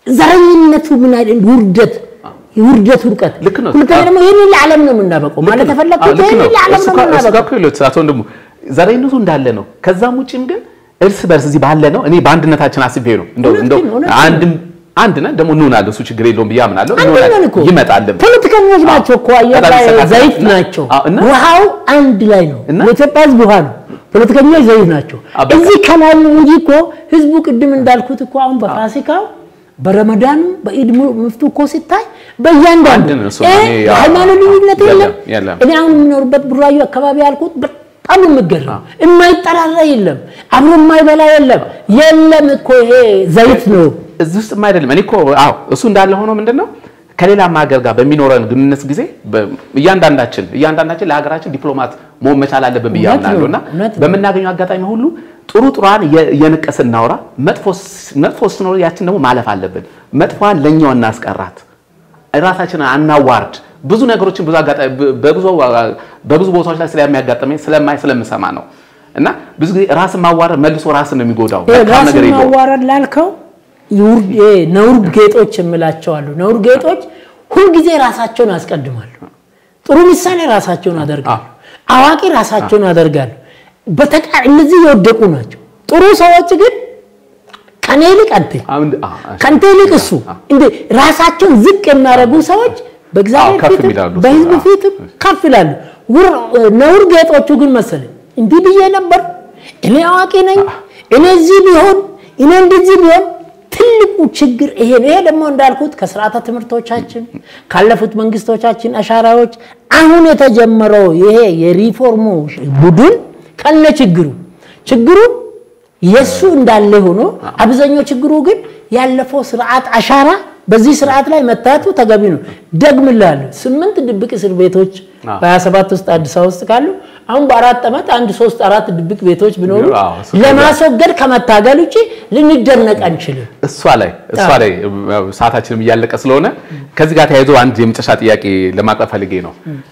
Speaker 2: ዘረኝነቱ ምን አይነት ውርደት የውርደት ውድቀት።
Speaker 1: ልክ ነው።
Speaker 2: ሁለተኛ ደግሞ ይህንን ለዓለም ነው የምናበቀው ማለት
Speaker 1: አዎ፣
Speaker 2: ተፈለግኩት
Speaker 1: ልክ ነው።
Speaker 2: ይህንን ለዓለም
Speaker 1: እሱ
Speaker 2: ነው
Speaker 1: ጋር- እሱ ጋር
Speaker 2: የምናበቀው።
Speaker 1: እኮ ይሉት አቶ ወንድሙ ዘረኝነቱ እንዳለ ነው። ከዛም ውጭም ግን እርስ በርስ እዚህ ባለ ነው እኔ በአንድነታችን አስቤ ነው እንደው
Speaker 2: እውነት
Speaker 1: እንደው
Speaker 2: ግን፣ እውነት ግን።
Speaker 1: አንድም አንድ ነን ደግሞ እንሆናለን። እሱ ችግር የለውም ብዬ አምናለሁ።
Speaker 2: አንድ
Speaker 1: እንሆናለን።
Speaker 2: ነን እኮ
Speaker 1: ይመጣልም
Speaker 2: ፖለቲከኞች ናቸው እኮ አየር
Speaker 1: በጣም
Speaker 2: ላይ
Speaker 1: ይሰቃቃል።
Speaker 2: ዘይት
Speaker 1: እና-
Speaker 2: ናቸው።
Speaker 1: አዎ፣ እና-
Speaker 2: ውሃው አንድ ላይ ነው።
Speaker 1: እና-
Speaker 2: የኢትዮጵያ ሕዝብ ውሃ ነው። ፖለቲከኞች ዘይት ናቸው።
Speaker 1: አዎ፣ በቃ።
Speaker 2: እዚህ ከላይ ነው እንጂ እኮ ህዝቡ ቅድም እንዳልኩት እኮ አሁን በፋሲካው በረመዳኑ በኢድ ምፍቱ እኮ ሲታይ በእያንዳንዱ
Speaker 1: አንድ ነው እሱ።
Speaker 2: እ
Speaker 1: እኔ ያው-
Speaker 2: ሃይማኖት ልዩነት የለም።
Speaker 1: የለም፣ የለም።
Speaker 2: እኔ አሁን የምኖርበት ቡራዩ አካባቢ ያልኩት በጣም የምገርም የማይጠራራ የለም፣ አብሮ የማይበላ የለም። የለም እኮ ይሄ ዘይት ነው።
Speaker 1: እዚህ ውስጥም አይደለም። እኔ እኮ አዎ እሱ እንዳለ ሆኖ ምንድነው ከሌላም ሀገር ጋር በሚኖረን ግንኙነት ጊዜ በ- እያንዳንዳችን እያንዳንዳችን ለሀገራችን ዲፕሎማት መሆን መቻል አለብን ብዬ
Speaker 2: እውነት ነው፣
Speaker 1: አምናለሁ እና
Speaker 2: እውነት ነው።
Speaker 1: በምናገኘው አጋጣሚ ሁሉ ጥሩ ጥሯን የንቀስ እናውራ፣ መጥፎ ስ- መጥፎ ስትኖር ያችን ደግሞ ማለፍ አለብን። መጥፎዋን ለኛው እናስቀራት፣ ራሳችንን አናዋርድ። ብዙ ነገሮችን ብዙ አጋጣሚ በብዙ በብዙ ቦታዎች ላይ ስለሚያጋጥመኝ ስለማይ ስለምሰማ ነው እና ብዙ ጊዜ ራስን ማዋረድ መልሶ ራስን ነው የሚጎዳው። መልካም
Speaker 2: ራስን
Speaker 1: ነገር የለውም።
Speaker 2: ማዋረድ ላልከው ይውር- ይሄ ነውር ጌጦች የምላቸው አሉ። ነውር ጌጦች ሁልጊዜ ራሳቸውን ያስቀድማሉ። ጥሩ ምሳሌ ራሳቸውን ያደርጋሉ። አዋቂ ራሳቸውን ያደርጋሉ። በተቃ እነዚህ የወደቁ ናቸው። ጥሩ ሰዎች ግን ከኔ ይልቅ አንተ
Speaker 1: አሁን አ- አ-
Speaker 2: ከአንተ ይልቅ እሱ እንደ ራሳቸውን ዝቅ የሚያደርጉ ሰዎች በእግዚአብሔር
Speaker 1: አዎ፣ ከፍ
Speaker 2: ፊትም
Speaker 1: ይላሉ።
Speaker 2: በሕዝብ
Speaker 1: አዎ።
Speaker 2: ፊትም ከፍ ይላሉ። ውር- ነውር ጌጦቹ ግን መሰለኝ እንዲህ ብዬ ነበር፣ እኔ አዋቂ ነኝ፣ እኔ እዚህ ቢሆን እኔ እንደዚህ ቢሆን ትልቁ ችግር ይሄ ነው። ይሄ ደግሞ እንዳልኩት ከስርዓተ ትምህርቶቻችን ካለፉት መንግስቶቻችን አሻራዎች አሁን የተጀመረው ይሄ የሪፎርሙ ቡድን ከነ ችግሩ ችግሩ የሱ እንዳለ ሆኖ አብዛኛው ችግሩ ግን ያለፈው ስርዓት አሻራ በዚህ ስርዓት ላይ መታየቱ ተገቢ ነው። ደግምላለሁ። ስምንት ድብቅ እስር ቤቶች በ27 ውስጥ አዲስ አበባ ውስጥ ካሉ አሁን በአራት ዓመት አንድ ሶስት አራት ድብቅ ቤቶች ቢኖሩ ለማስወገድ ከመታገል ውጭ ልንደነቅ አንችልም።
Speaker 1: እሷ ላይ እሷ ላይ ሰዓታችንም እያለቀ ስለሆነ ከዚህ ጋር ተያይዞ አንድ የመጨረሻ ጥያቄ ለማቅረብ ፈልጌ ነው።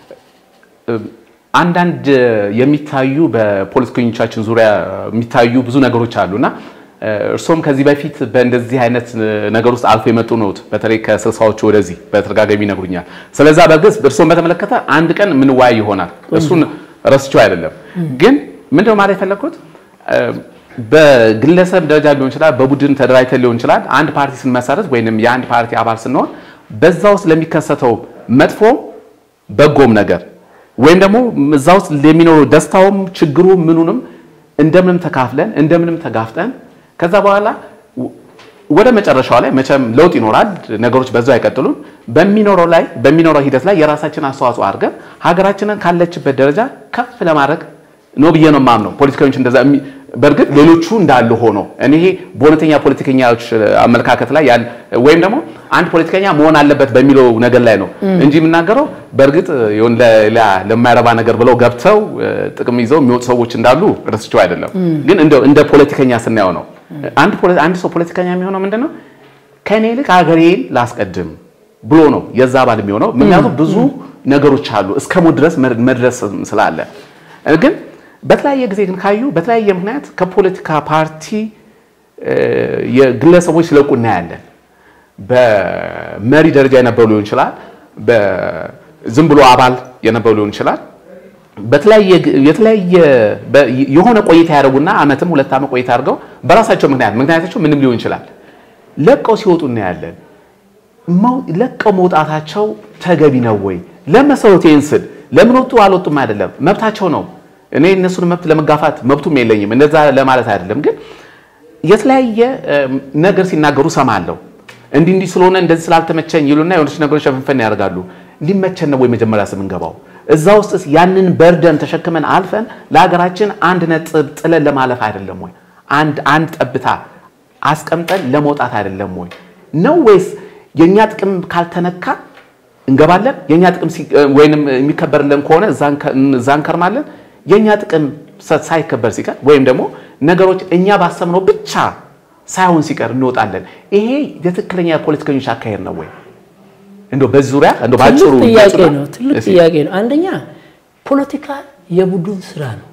Speaker 1: አንዳንድ የሚታዩ በፖለቲከኞቻችን ዙሪያ የሚታዩ ብዙ ነገሮች አሉና እርሶም ከዚህ በፊት በእንደዚህ አይነት ነገር ውስጥ አልፎ የመጡ ነዎት። በተለይ ከስልሳዎቹ ወደዚህ በተደጋጋሚ ይነግሩኛል። ስለዛ በግልጽ እርሶን በተመለከተ አንድ ቀን የምንወያይ ይሆናል። እሱን ረስቼው አይደለም። ግን ምንድነው ማለት የፈለግኩት በግለሰብ ደረጃ ሊሆን ይችላል፣ በቡድን ተደራጅተን ሊሆን ይችላል። አንድ ፓርቲ ስንመሰረት ወይንም የአንድ ፓርቲ አባል ስንሆን በዛ ውስጥ ለሚከሰተው መጥፎ በጎም ነገር ወይም ደግሞ እዛ ውስጥ የሚኖረው ደስታውም ችግሩ ምኑንም እንደምንም ተካፍለን እንደምንም ተጋፍጠን ከዛ በኋላ ወደ መጨረሻው ላይ መቼም ለውጥ ይኖራል። ነገሮች በዛው አይቀጥሉም። በሚኖረው ላይ በሚኖረው ሂደት ላይ የራሳችን አስተዋጽኦ አድርገን ሀገራችንን ካለችበት ደረጃ ከፍ ለማድረግ ነው ብዬ ነው የማምነው። ፖለቲከኞች እንደዛ በእርግጥ ሌሎቹ እንዳሉ ሆኖ እኔ ይሄ በእውነተኛ ፖለቲከኛዎች አመለካከት ላይ ወይም ደግሞ አንድ ፖለቲከኛ መሆን አለበት በሚለው ነገር ላይ ነው እንጂ የምናገረው በእርግጥ ለማይረባ ነገር ብለው ገብተው ጥቅም ይዘው የሚወጡ ሰዎች እንዳሉ ረስቸው አይደለም። ግን እንደ ፖለቲከኛ ስናየው ነው አንድ ሰው ፖለቲከኛ የሚሆነው ምንድን ነው ከእኔ ይልቅ ሀገሬን ላስቀድም ብሎ ነው የዛ አባል የሚሆነው። ምክንያቱም ብዙ ነገሮች አሉ እስከ ሞት ድረስ መድረስ ስላለ ግን በተለያየ ጊዜ ግን ካዩ በተለያየ ምክንያት ከፖለቲካ ፓርቲ የግለሰቦች ሲለቁ እናያለን። በመሪ ደረጃ የነበሩ ሊሆን ይችላል፣ ዝም ብሎ አባል የነበሩ ሊሆን ይችላል። የተለያየ የሆነ ቆይታ ያደርጉና አመትም ሁለት ዓመት ቆይታ አድርገው በራሳቸው ምክንያት ምክንያታቸው ምንም ሊሆን ይችላል ለቀው ሲወጡ እናያለን። ለቀው መውጣታቸው ተገቢ ነው ወይ? ለመሰረቱ ይህን ስል ለምን ወጡ አልወጡም አይደለም፣ መብታቸው ነው። እኔ እነሱን መብት ለመጋፋት መብቱም የለኝም፣ እንደዛ ለማለት አይደለም። ግን የተለያየ ነገር ሲናገሩ ሰማለሁ። እንዲህ እንዲህ ስለሆነ እንደዚህ ስላልተመቸኝ ይሉና የሆነች ነገሮች ሸፍንፈን ያደርጋሉ። ሊመቸን ነው ወይ መጀመሪያ ስምንገባው እዛ ውስጥስ ያንን በርደን ተሸክመን አልፈን ለሀገራችን አንድ ነጥብ ጥለን ለማለፍ አይደለም ወይ? አንድ አንድ ጠብታ አስቀምጠን ለመውጣት አይደለም ወይ ነው ወይስ የኛ ጥቅም ካልተነካ እንገባለን? የኛ ጥቅም ወይንም የሚከበርልን ከሆነ እዛ እንከርማለን። የኛ ጥቅም ሳይከበር ሲቀር ወይም ደግሞ ነገሮች እኛ ባሰብነው ብቻ ሳይሆን ሲቀር እንወጣለን። ይሄ የትክክለኛ የፖለቲከኞች አካሄድ ነው ወይ? እንደው በዚህ ዙሪያ እንደው ባጭሩ
Speaker 2: ጥያቄ ነው። ትልቅ ጥያቄ ነው። አንደኛ ፖለቲካ የቡድን ስራ ነው።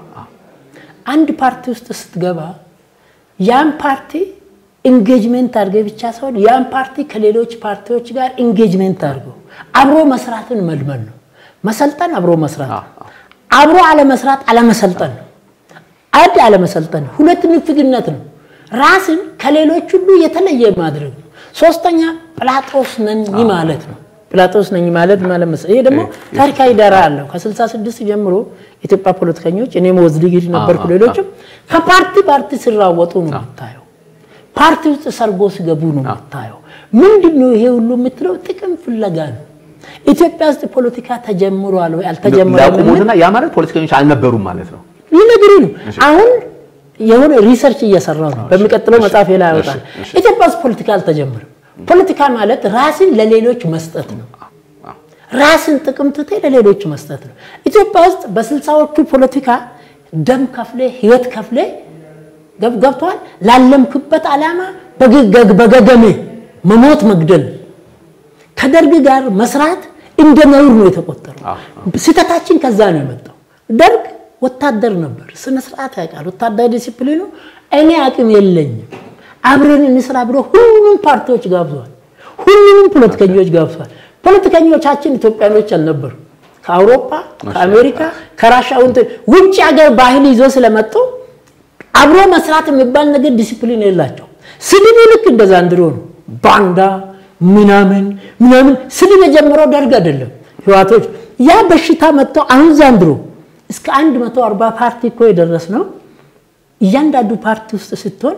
Speaker 2: አንድ ፓርቲ ውስጥ ስትገባ ያን ፓርቲ ኢንጌጅሜንት አድርገህ ብቻ ሳይሆን ያን ፓርቲ ከሌሎች ፓርቲዎች ጋር ኢንጌጅሜንት አድርገው አብሮ መስራትን መልመድ ነው። መሰልጠን አብሮ መስራት ነው። አብሮ አለመስራት አለመሰልጠን ነው። አንድ አለመሰልጠን፣ ሁለት ንፍግነት ነው። ራስን ከሌሎች ሁሉ የተለየ ማድረግ ነው። ሶስተኛ ጲላጦስ ነኝ ማለት ነው። ጲላጦስ ነኝ ማለት ማለት መሰለኝ። ይሄ ደግሞ ታሪካዊ ዳራ አለው። ከ66 ጀምሮ ኢትዮጵያ ፖለቲከኞች እኔም ወዝድጊድ ነበርኩ፣ ሌሎችም ከፓርቲ ፓርቲ ሲራወጡ ነው የምታየው። ፓርቲ ውስጥ ሰርጎ ሲገቡ ነው የምታየው። ምንድን ነው ይሄ ሁሉ የምትለው? ጥቅም ፍለጋ ነው። ኢትዮጵያ ውስጥ ፖለቲካ ተጀምሯል ወይ አልተጀመረም?
Speaker 1: ያቁሙትና ያ ማለት ፖለቲከኞች አልነበሩም ማለት ነው።
Speaker 2: ይነግሩ ነው አሁን የሆነ ሪሰርች እየሰራው ነው። በሚቀጥለው መጽሐፍ ላይ ያወጣል። ኢትዮጵያ ውስጥ ፖለቲካ አልተጀመረም። ፖለቲካ ማለት ራስን ለሌሎች መስጠት ነው። ራስን ጥቅም ትተህ ለሌሎች መስጠት ነው። ኢትዮጵያ ውስጥ በስልሳዎቹ ፖለቲካ ደም ከፍሌ ህይወት ከፍሌ ገብተዋል። ላለምክበት ዓላማ በገገሜ መሞት መግደል፣ ከደርግ ጋር መስራት እንደ ነውር ነው የተቆጠረው። ስህተታችን ከዛ ነው የመጣው። ደርግ ወታደር ነበር፣ ስነ ስርዓት ያውቃል። ወታደር ዲሲፕሊኑ እኔ አቅም የለኝም አብረን እንስራ ብሎ ሁሉንም ፓርቲዎች ጋብዟል። ሁሉንም ፖለቲከኞች ጋብዟል። ፖለቲከኞቻችን ኢትዮጵያኖች አልነበሩ። ከአውሮፓ፣ ከአሜሪካ፣ ከራሻ ውጭ ሀገር ባህል ይዞ ስለመጡ አብሮ መስራት የሚባል ነገር ዲሲፕሊን የላቸው። ስድቡ ልክ እንደ ዛንድሮ ነው። ባንዳ ምናምን ምናምን ስድብ የጀመረው ደርግ አይደለም ህዋቶች። ያ በሽታ መጥቶ አሁን ዛንድሮ እስከ 140 ፓርቲ እኮ የደረስ ነው። እያንዳንዱ ፓርቲ ውስጥ ስትሆን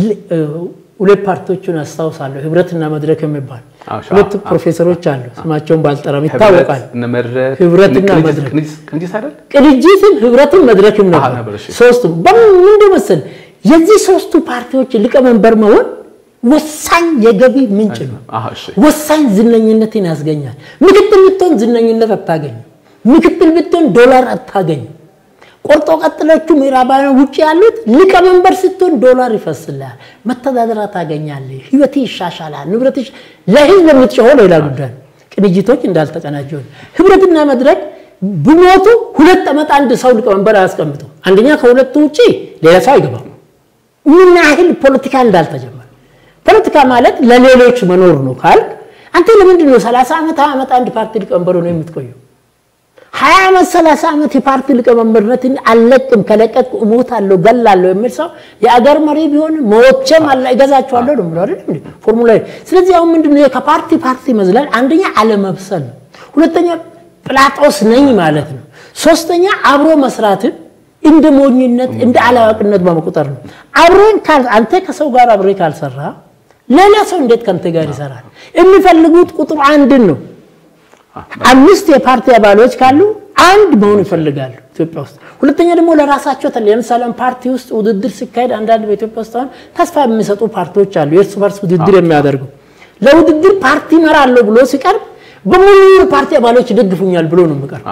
Speaker 2: ሁለት ፓርቲዎቹን አስታውሳለሁ። ህብረትና መድረክ የሚባል ሁለት ፕሮፌሰሮች አሉ። ስማቸውን ባልጠራም ይታወቃል። ህብረትና መድረክ ቅንጅትም ህብረትም መድረክም ነበር። ሶስቱም በምን መሰል የዚህ ሶስቱ ፓርቲዎች ሊቀመንበር መሆን ወሳኝ የገቢ ምንጭ ነው። ወሳኝ ዝነኝነትን ያስገኛል። ምክትል ብትሆን ዝነኝነት አታገኙ። ምክትል ብትሆን ዶላር አታገኙ። ቆርጦ ቀጥሎቹ ምዕራባውያን ውጭ ያሉት ሊቀመንበር ስትሆን ዶላር ይፈስልሃል፣ መተዳደሪያ ታገኛለህ፣ ህይወት ይሻሻላል፣ ንብረት ለህዝብ የምትጮኸው ሌላ ጉዳይ ነው። ቅንጅቶች እንዳልተቀናጀ ህብረትና መድረክ ብሞቱ ሁለት ዓመት አንድ ሰው ሊቀመንበር አያስቀምጡ። አንደኛ ከሁለቱ ውጭ ሌላ ሰው አይገባም። ምን ያህል ፖለቲካ እንዳልተጀመረ ፖለቲካ ማለት ለሌሎች መኖር ነው ካል አንተ ለምንድን ነው ሰላሳ ዓመት ሀያ ዓመት አንድ ፓርቲ ሊቀመንበር ነው የምትቆየው? ሀያ ዓመት ሰላሳ ዓመት የፓርቲ ሊቀመንበርነትን አልለቅም ከለቀቅኩ እሞታለሁ ገላለሁ የሚል ሰው የአገር መሪ ቢሆን ሞቼም አላ እገዛቸዋለሁ ነው ብሎ አይደል ፎርሙላ። ስለዚህ አሁን ምንድን ነው ከፓርቲ ፓርቲ መዝለል አንደኛ አለመብሰል ነው። ሁለተኛ ጵላጦስ ነኝ ማለት ነው። ሶስተኛ አብሮ መስራትን እንደ ሞኝነት እንደ አላዋቂነት በመቁጠር ነው። አብሬን አንተ ከሰው ጋር አብሬ ካልሰራ ሌላ ሰው እንዴት ከአንተ ጋር ይሰራል? የሚፈልጉት ቁጥር አንድን ነው። አምስት የፓርቲ አባሎች ካሉ አንድ መሆን ይፈልጋሉ ኢትዮጵያ ውስጥ። ሁለተኛ ደግሞ ለራሳቸው ለምሳሌ ፓርቲ ውስጥ ውድድር ሲካሄድ አንዳንድ በኢትዮጵያ ውስጥ አሁን ተስፋ የሚሰጡ ፓርቲዎች አሉ፣ የእርስ በርስ ውድድር የሚያደርጉ ለውድድር ፓርቲ እመራለሁ ብሎ ሲቀርብ በሙሉ ፓርቲ አባሎች ይደግፉኛል ብሎ ነው የሚቀርብ።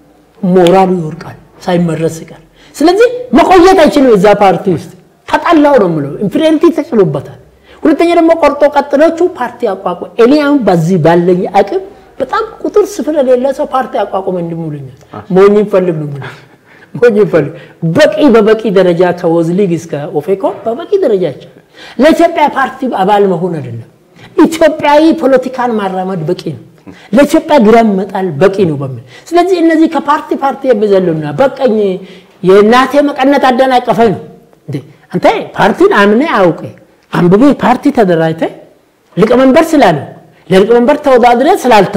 Speaker 2: ሞራሉ ይወርቃል ሳይመረስ ሲቀር። ስለዚህ መቆየት አይችልም እዛ ፓርቲ ውስጥ ተጠላው ነው የምለው። ኢንፍሪንቲ ተጭሎበታል። ሁለተኛ ደግሞ ቆርጦ ቀጥሎቹ ፓርቲ አቋቁ እኔ አሁን በዚህ ባለኝ አቅም በጣም ቁጥር ስፍር የሌለ ሰው ፓርቲ አቋቁመ እንድሙልኛል ሞኝ ፈልግ ነው ሞኝ ፈልግ በቂ በበቂ ደረጃ ከወዝሊግ እስከ ኦፌኮ በበቂ ደረጃ ይቻላል። ለኢትዮጵያ ፓርቲ አባል መሆን አይደለም ኢትዮጵያዊ ፖለቲካን ማራመድ በቂ ነው። ለኢትዮጵያ ግራም መጣል በቂ ነው በሚል ስለዚህ እነዚህ ከፓርቲ ፓርቲ የሚዘሉና በቀኝ የእናቴ መቀነት አደናቀፈኝ ነው እንዴ አንተ ፓርቲን አምኔ አውቄ አንብቤ ፓርቲ ተደራጅተ ሊቀመንበር ስላለ ለሊቀመንበር ተወዳድረ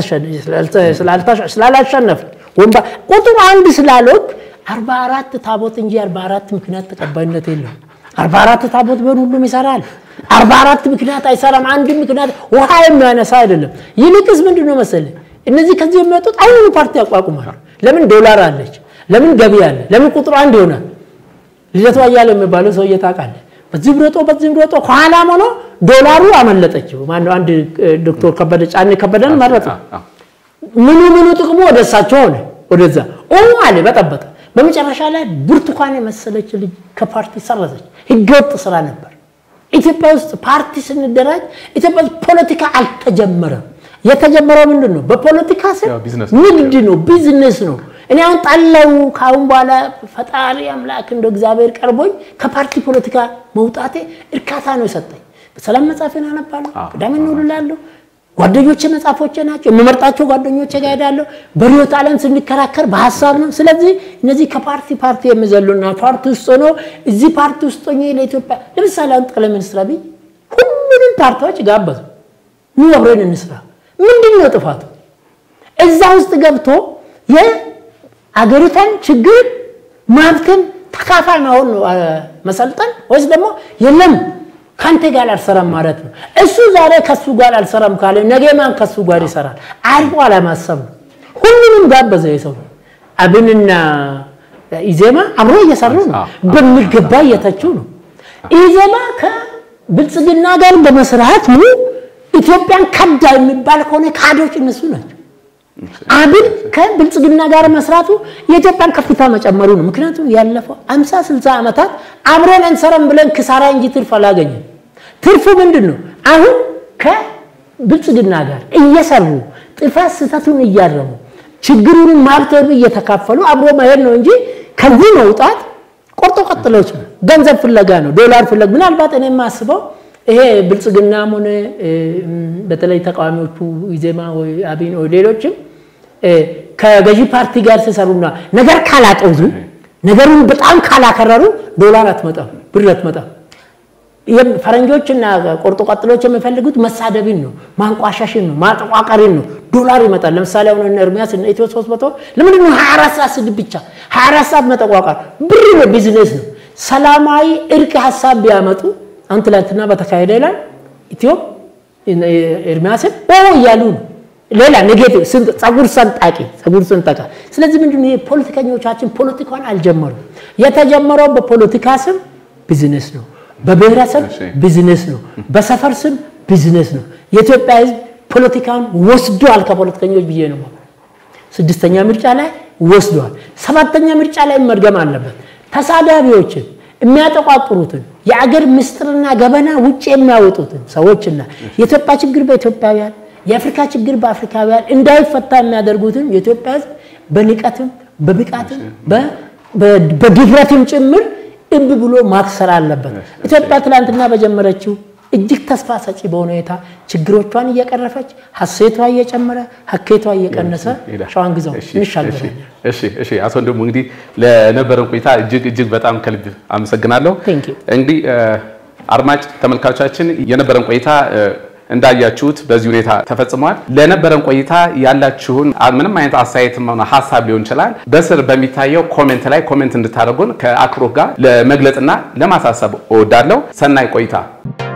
Speaker 2: ስላላሸነፍ ወንባ ቁጥር አንድ ስላልወቅ አርባ አራት ታቦት እንጂ አርባ አራት ምክንያት ተቀባይነት የለውም። አርባ አራት ታቦት ቢሆን ሁሉም ይሰራል። አርባ አራት ምክንያት አይሰራም። አንድ ምክንያት ውሃ የሚያነሳ አይደለም። ይልቅስ ምንድን ነው መሰለህ እነዚህ ከዚህ የሚመጡት አሁኑ ፓርቲ ያቋቁማሉ። ለምን ዶላር አለች፣ ለምን ገቢ አለ፣ ለምን ቁጥሩ አንድ ይሆናል። ልደቱ አያሌው የሚባለው ሰውዬ ታውቃለህ? በዚህ ብሮጦ በዚህ ብሮጦ ከኋላም ሆኖ ዶላሩ አመለጠችው። ማነው አንድ ዶክተር ከበደ ጫኔ ከበደን መረጠ። ምኑ ምኑ ጥቅሙ ወደ እሳቸው ሆነ፣ ወደዛ ኦ አለ በጠበጠ። በመጨረሻ ላይ ብርቱካን የመሰለች ልጅ ከፓርቲ ሰረዘች። ህገወጥ ስራ ነበር። ኢትዮጵያ ውስጥ ፓርቲ ስንደራጅ ኢትዮጵያ ውስጥ ፖለቲካ አልተጀመረም። የተጀመረው ምንድን ነው? በፖለቲካ ስር ንግድ ነው፣ ቢዝነስ ነው። እኔ አሁን ጣለው ከአሁን በኋላ ፈጣሪ አምላክ እንደ እግዚአብሔር ቀርቦኝ ከፓርቲ ፖለቲካ መውጣቴ እርካታ ነው የሰጠኝ። በሰላም መጽሐፌን አነባለሁ፣ ቅዳሜና እሑድ እውላለሁ። ጓደኞቼ መጽሐፎቼ ናቸው። የምመርጣቸው ጓደኞቼ ጋር ሄዳለሁ። በርዕዮተ ዓለም ስንከራከር በሀሳብ ነው። ስለዚህ እነዚህ ከፓርቲ ፓርቲ የሚዘሉና ፓርቲ ውስጥ ሆኖ እዚህ ፓርቲ ውስጥ ሆኜ ለኢትዮጵያ ለምሳሌ አሁን ጠቅላይ ሚኒስትር አብይ ሁሉንም ፓርቲዎች ጋበዙ። ኑ አብረን እንስራ። ምንድን ነው ጥፋቱ? እዛ ውስጥ ገብቶ የአገሪቷን ችግር መብትን ተካፋይ መሆን ነው መሰልጠን ወይስ ደግሞ የለም ከአንተ ጋር አልሰራም ማለት ነው። እሱ ዛሬ ከሱ ጋር አልሰራም ካለ ነገ ማን ከሱ ጋር ይሰራል? አርቆ አለማሰብ ነው። ሁሉንም ጋበዘ የሰው አብንና ኢዜማ አብሮ እየሰሩ ነው። በሚገባ እየተቹ ነው። ኢዜማ ከብልጽግና ጋር በመስራት ኢትዮጵያን ከዳ የሚባል ከሆነ ካዶች እነሱ ናቸው። አብን ከብልጽግና ጋር መስራቱ የኢትዮጵያን ከፍታ መጨመሩ ነው። ምክንያቱም ያለፈው አምሳ ስልሳ ዓመታት አብረን አንሰራም ብለን ክሳራ እንጂ ትርፍ አላገኘም። ትርፉ ምንድን ነው? አሁን ከብልጽግና ጋር እየሰሩ ጥፋት ስህተቱን እያረሙ ችግሩን ማብተሩ እየተካፈሉ አብሮ መሄድ ነው እንጂ ከዚህ መውጣት ቆርጦ ቀጥሎች ነው። ገንዘብ ፍለጋ ነው፣ ዶላር ፍለጋ ምናልባት እኔ የማስበው ይሄ ብልጽግናም ሆነ በተለይ ተቃዋሚዎቹ ኢዜማ ወይ አብን ወይ ሌሎችም ከገዢ ፓርቲ ጋር ሲሰሩና ነገር ካላጠዙ ነገሩን በጣም ካላከረሩ ዶላር አትመጣም፣ ብር አትመጣም። ፈረንጆችና ቆርጦ ቀጥሎች የሚፈልጉት መሳደብን ነው፣ ማንቋሻሽን ነው፣ ማጠቋቀሪን ነው። ዶላር ይመጣል። ለምሳሌ አሁን እነ ኤርሚያስ እነ ኢትዮ ሶስት መቶ ለምንድን ነው 24 ሰዓት ስድብ ብቻ 24 ሰዓት መጠቋቀር? ብር ነው፣ ቢዝነስ ነው። ሰላማዊ እርቅ ሀሳብ ቢያመጡ አሁን ትላንትና በተካሄደ ላይ ኢትዮ ኤርሚያስን ኦ እያሉ ነው። ሌላ ኔጌቲቭ ጸጉር ሰንጣቂ ጸጉር ሰንጠቃ። ስለዚህ ምንድን ነው ፖለቲከኞቻችን ፖለቲካን አልጀመሩም። የተጀመረው በፖለቲካ ስም ቢዝነስ ነው። በብሔረሰብ ቢዝነስ ነው፣ በሰፈር ስም ቢዝነስ ነው። የኢትዮጵያ ህዝብ ፖለቲካውን ወስዷል ከፖለቲከኞች ብዬ ነው። ስድስተኛ ምርጫ ላይ ወስዷል። ሰባተኛ ምርጫ ላይ መድገም አለበት። ተሳዳቢዎችን የሚያጠቋጥሩትን የአገር ምስጢርና ገበና ውጭ የሚያወጡትን ሰዎችና የኢትዮጵያ ችግር በኢትዮጵያውያን የአፍሪካ ችግር በአፍሪካውያን እንዳይፈታ የሚያደርጉትን የኢትዮጵያ ህዝብ በንቀትም በብቃትም በድፍረትም ጭምር እብ ብሎ ማክሰር አለበት። ኢትዮጵያ ትላንትና በጀመረችው እጅግ ተስፋ ሰጪ በሆነ ሁኔታ ችግሮቿን እየቀረፈች ሀሴቷ እየጨመረ ሀኬቷ እየቀነሰ ሸዋን ግዛው እንሻገራለን።
Speaker 1: እሺ እሺ፣ አቶ ወንድሙ እንግዲህ ለነበረን ቆይታ እጅግ እጅግ በጣም ከልብ አመሰግናለሁ። እንግዲህ አድማጭ ተመልካቾቻችን የነበረን ቆይታ እንዳያችሁት በዚህ ሁኔታ ተፈጽሟል። ለነበረን ቆይታ ያላችሁን ምንም አይነት አስተያየትም ሆነ ሀሳብ ሊሆን ይችላል በስር በሚታየው ኮሜንት ላይ ኮሜንት እንድታደርጉን ከአክብሮት ጋር ለመግለጽና ለማሳሰብ እወዳለሁ። ሰናይ ቆይታ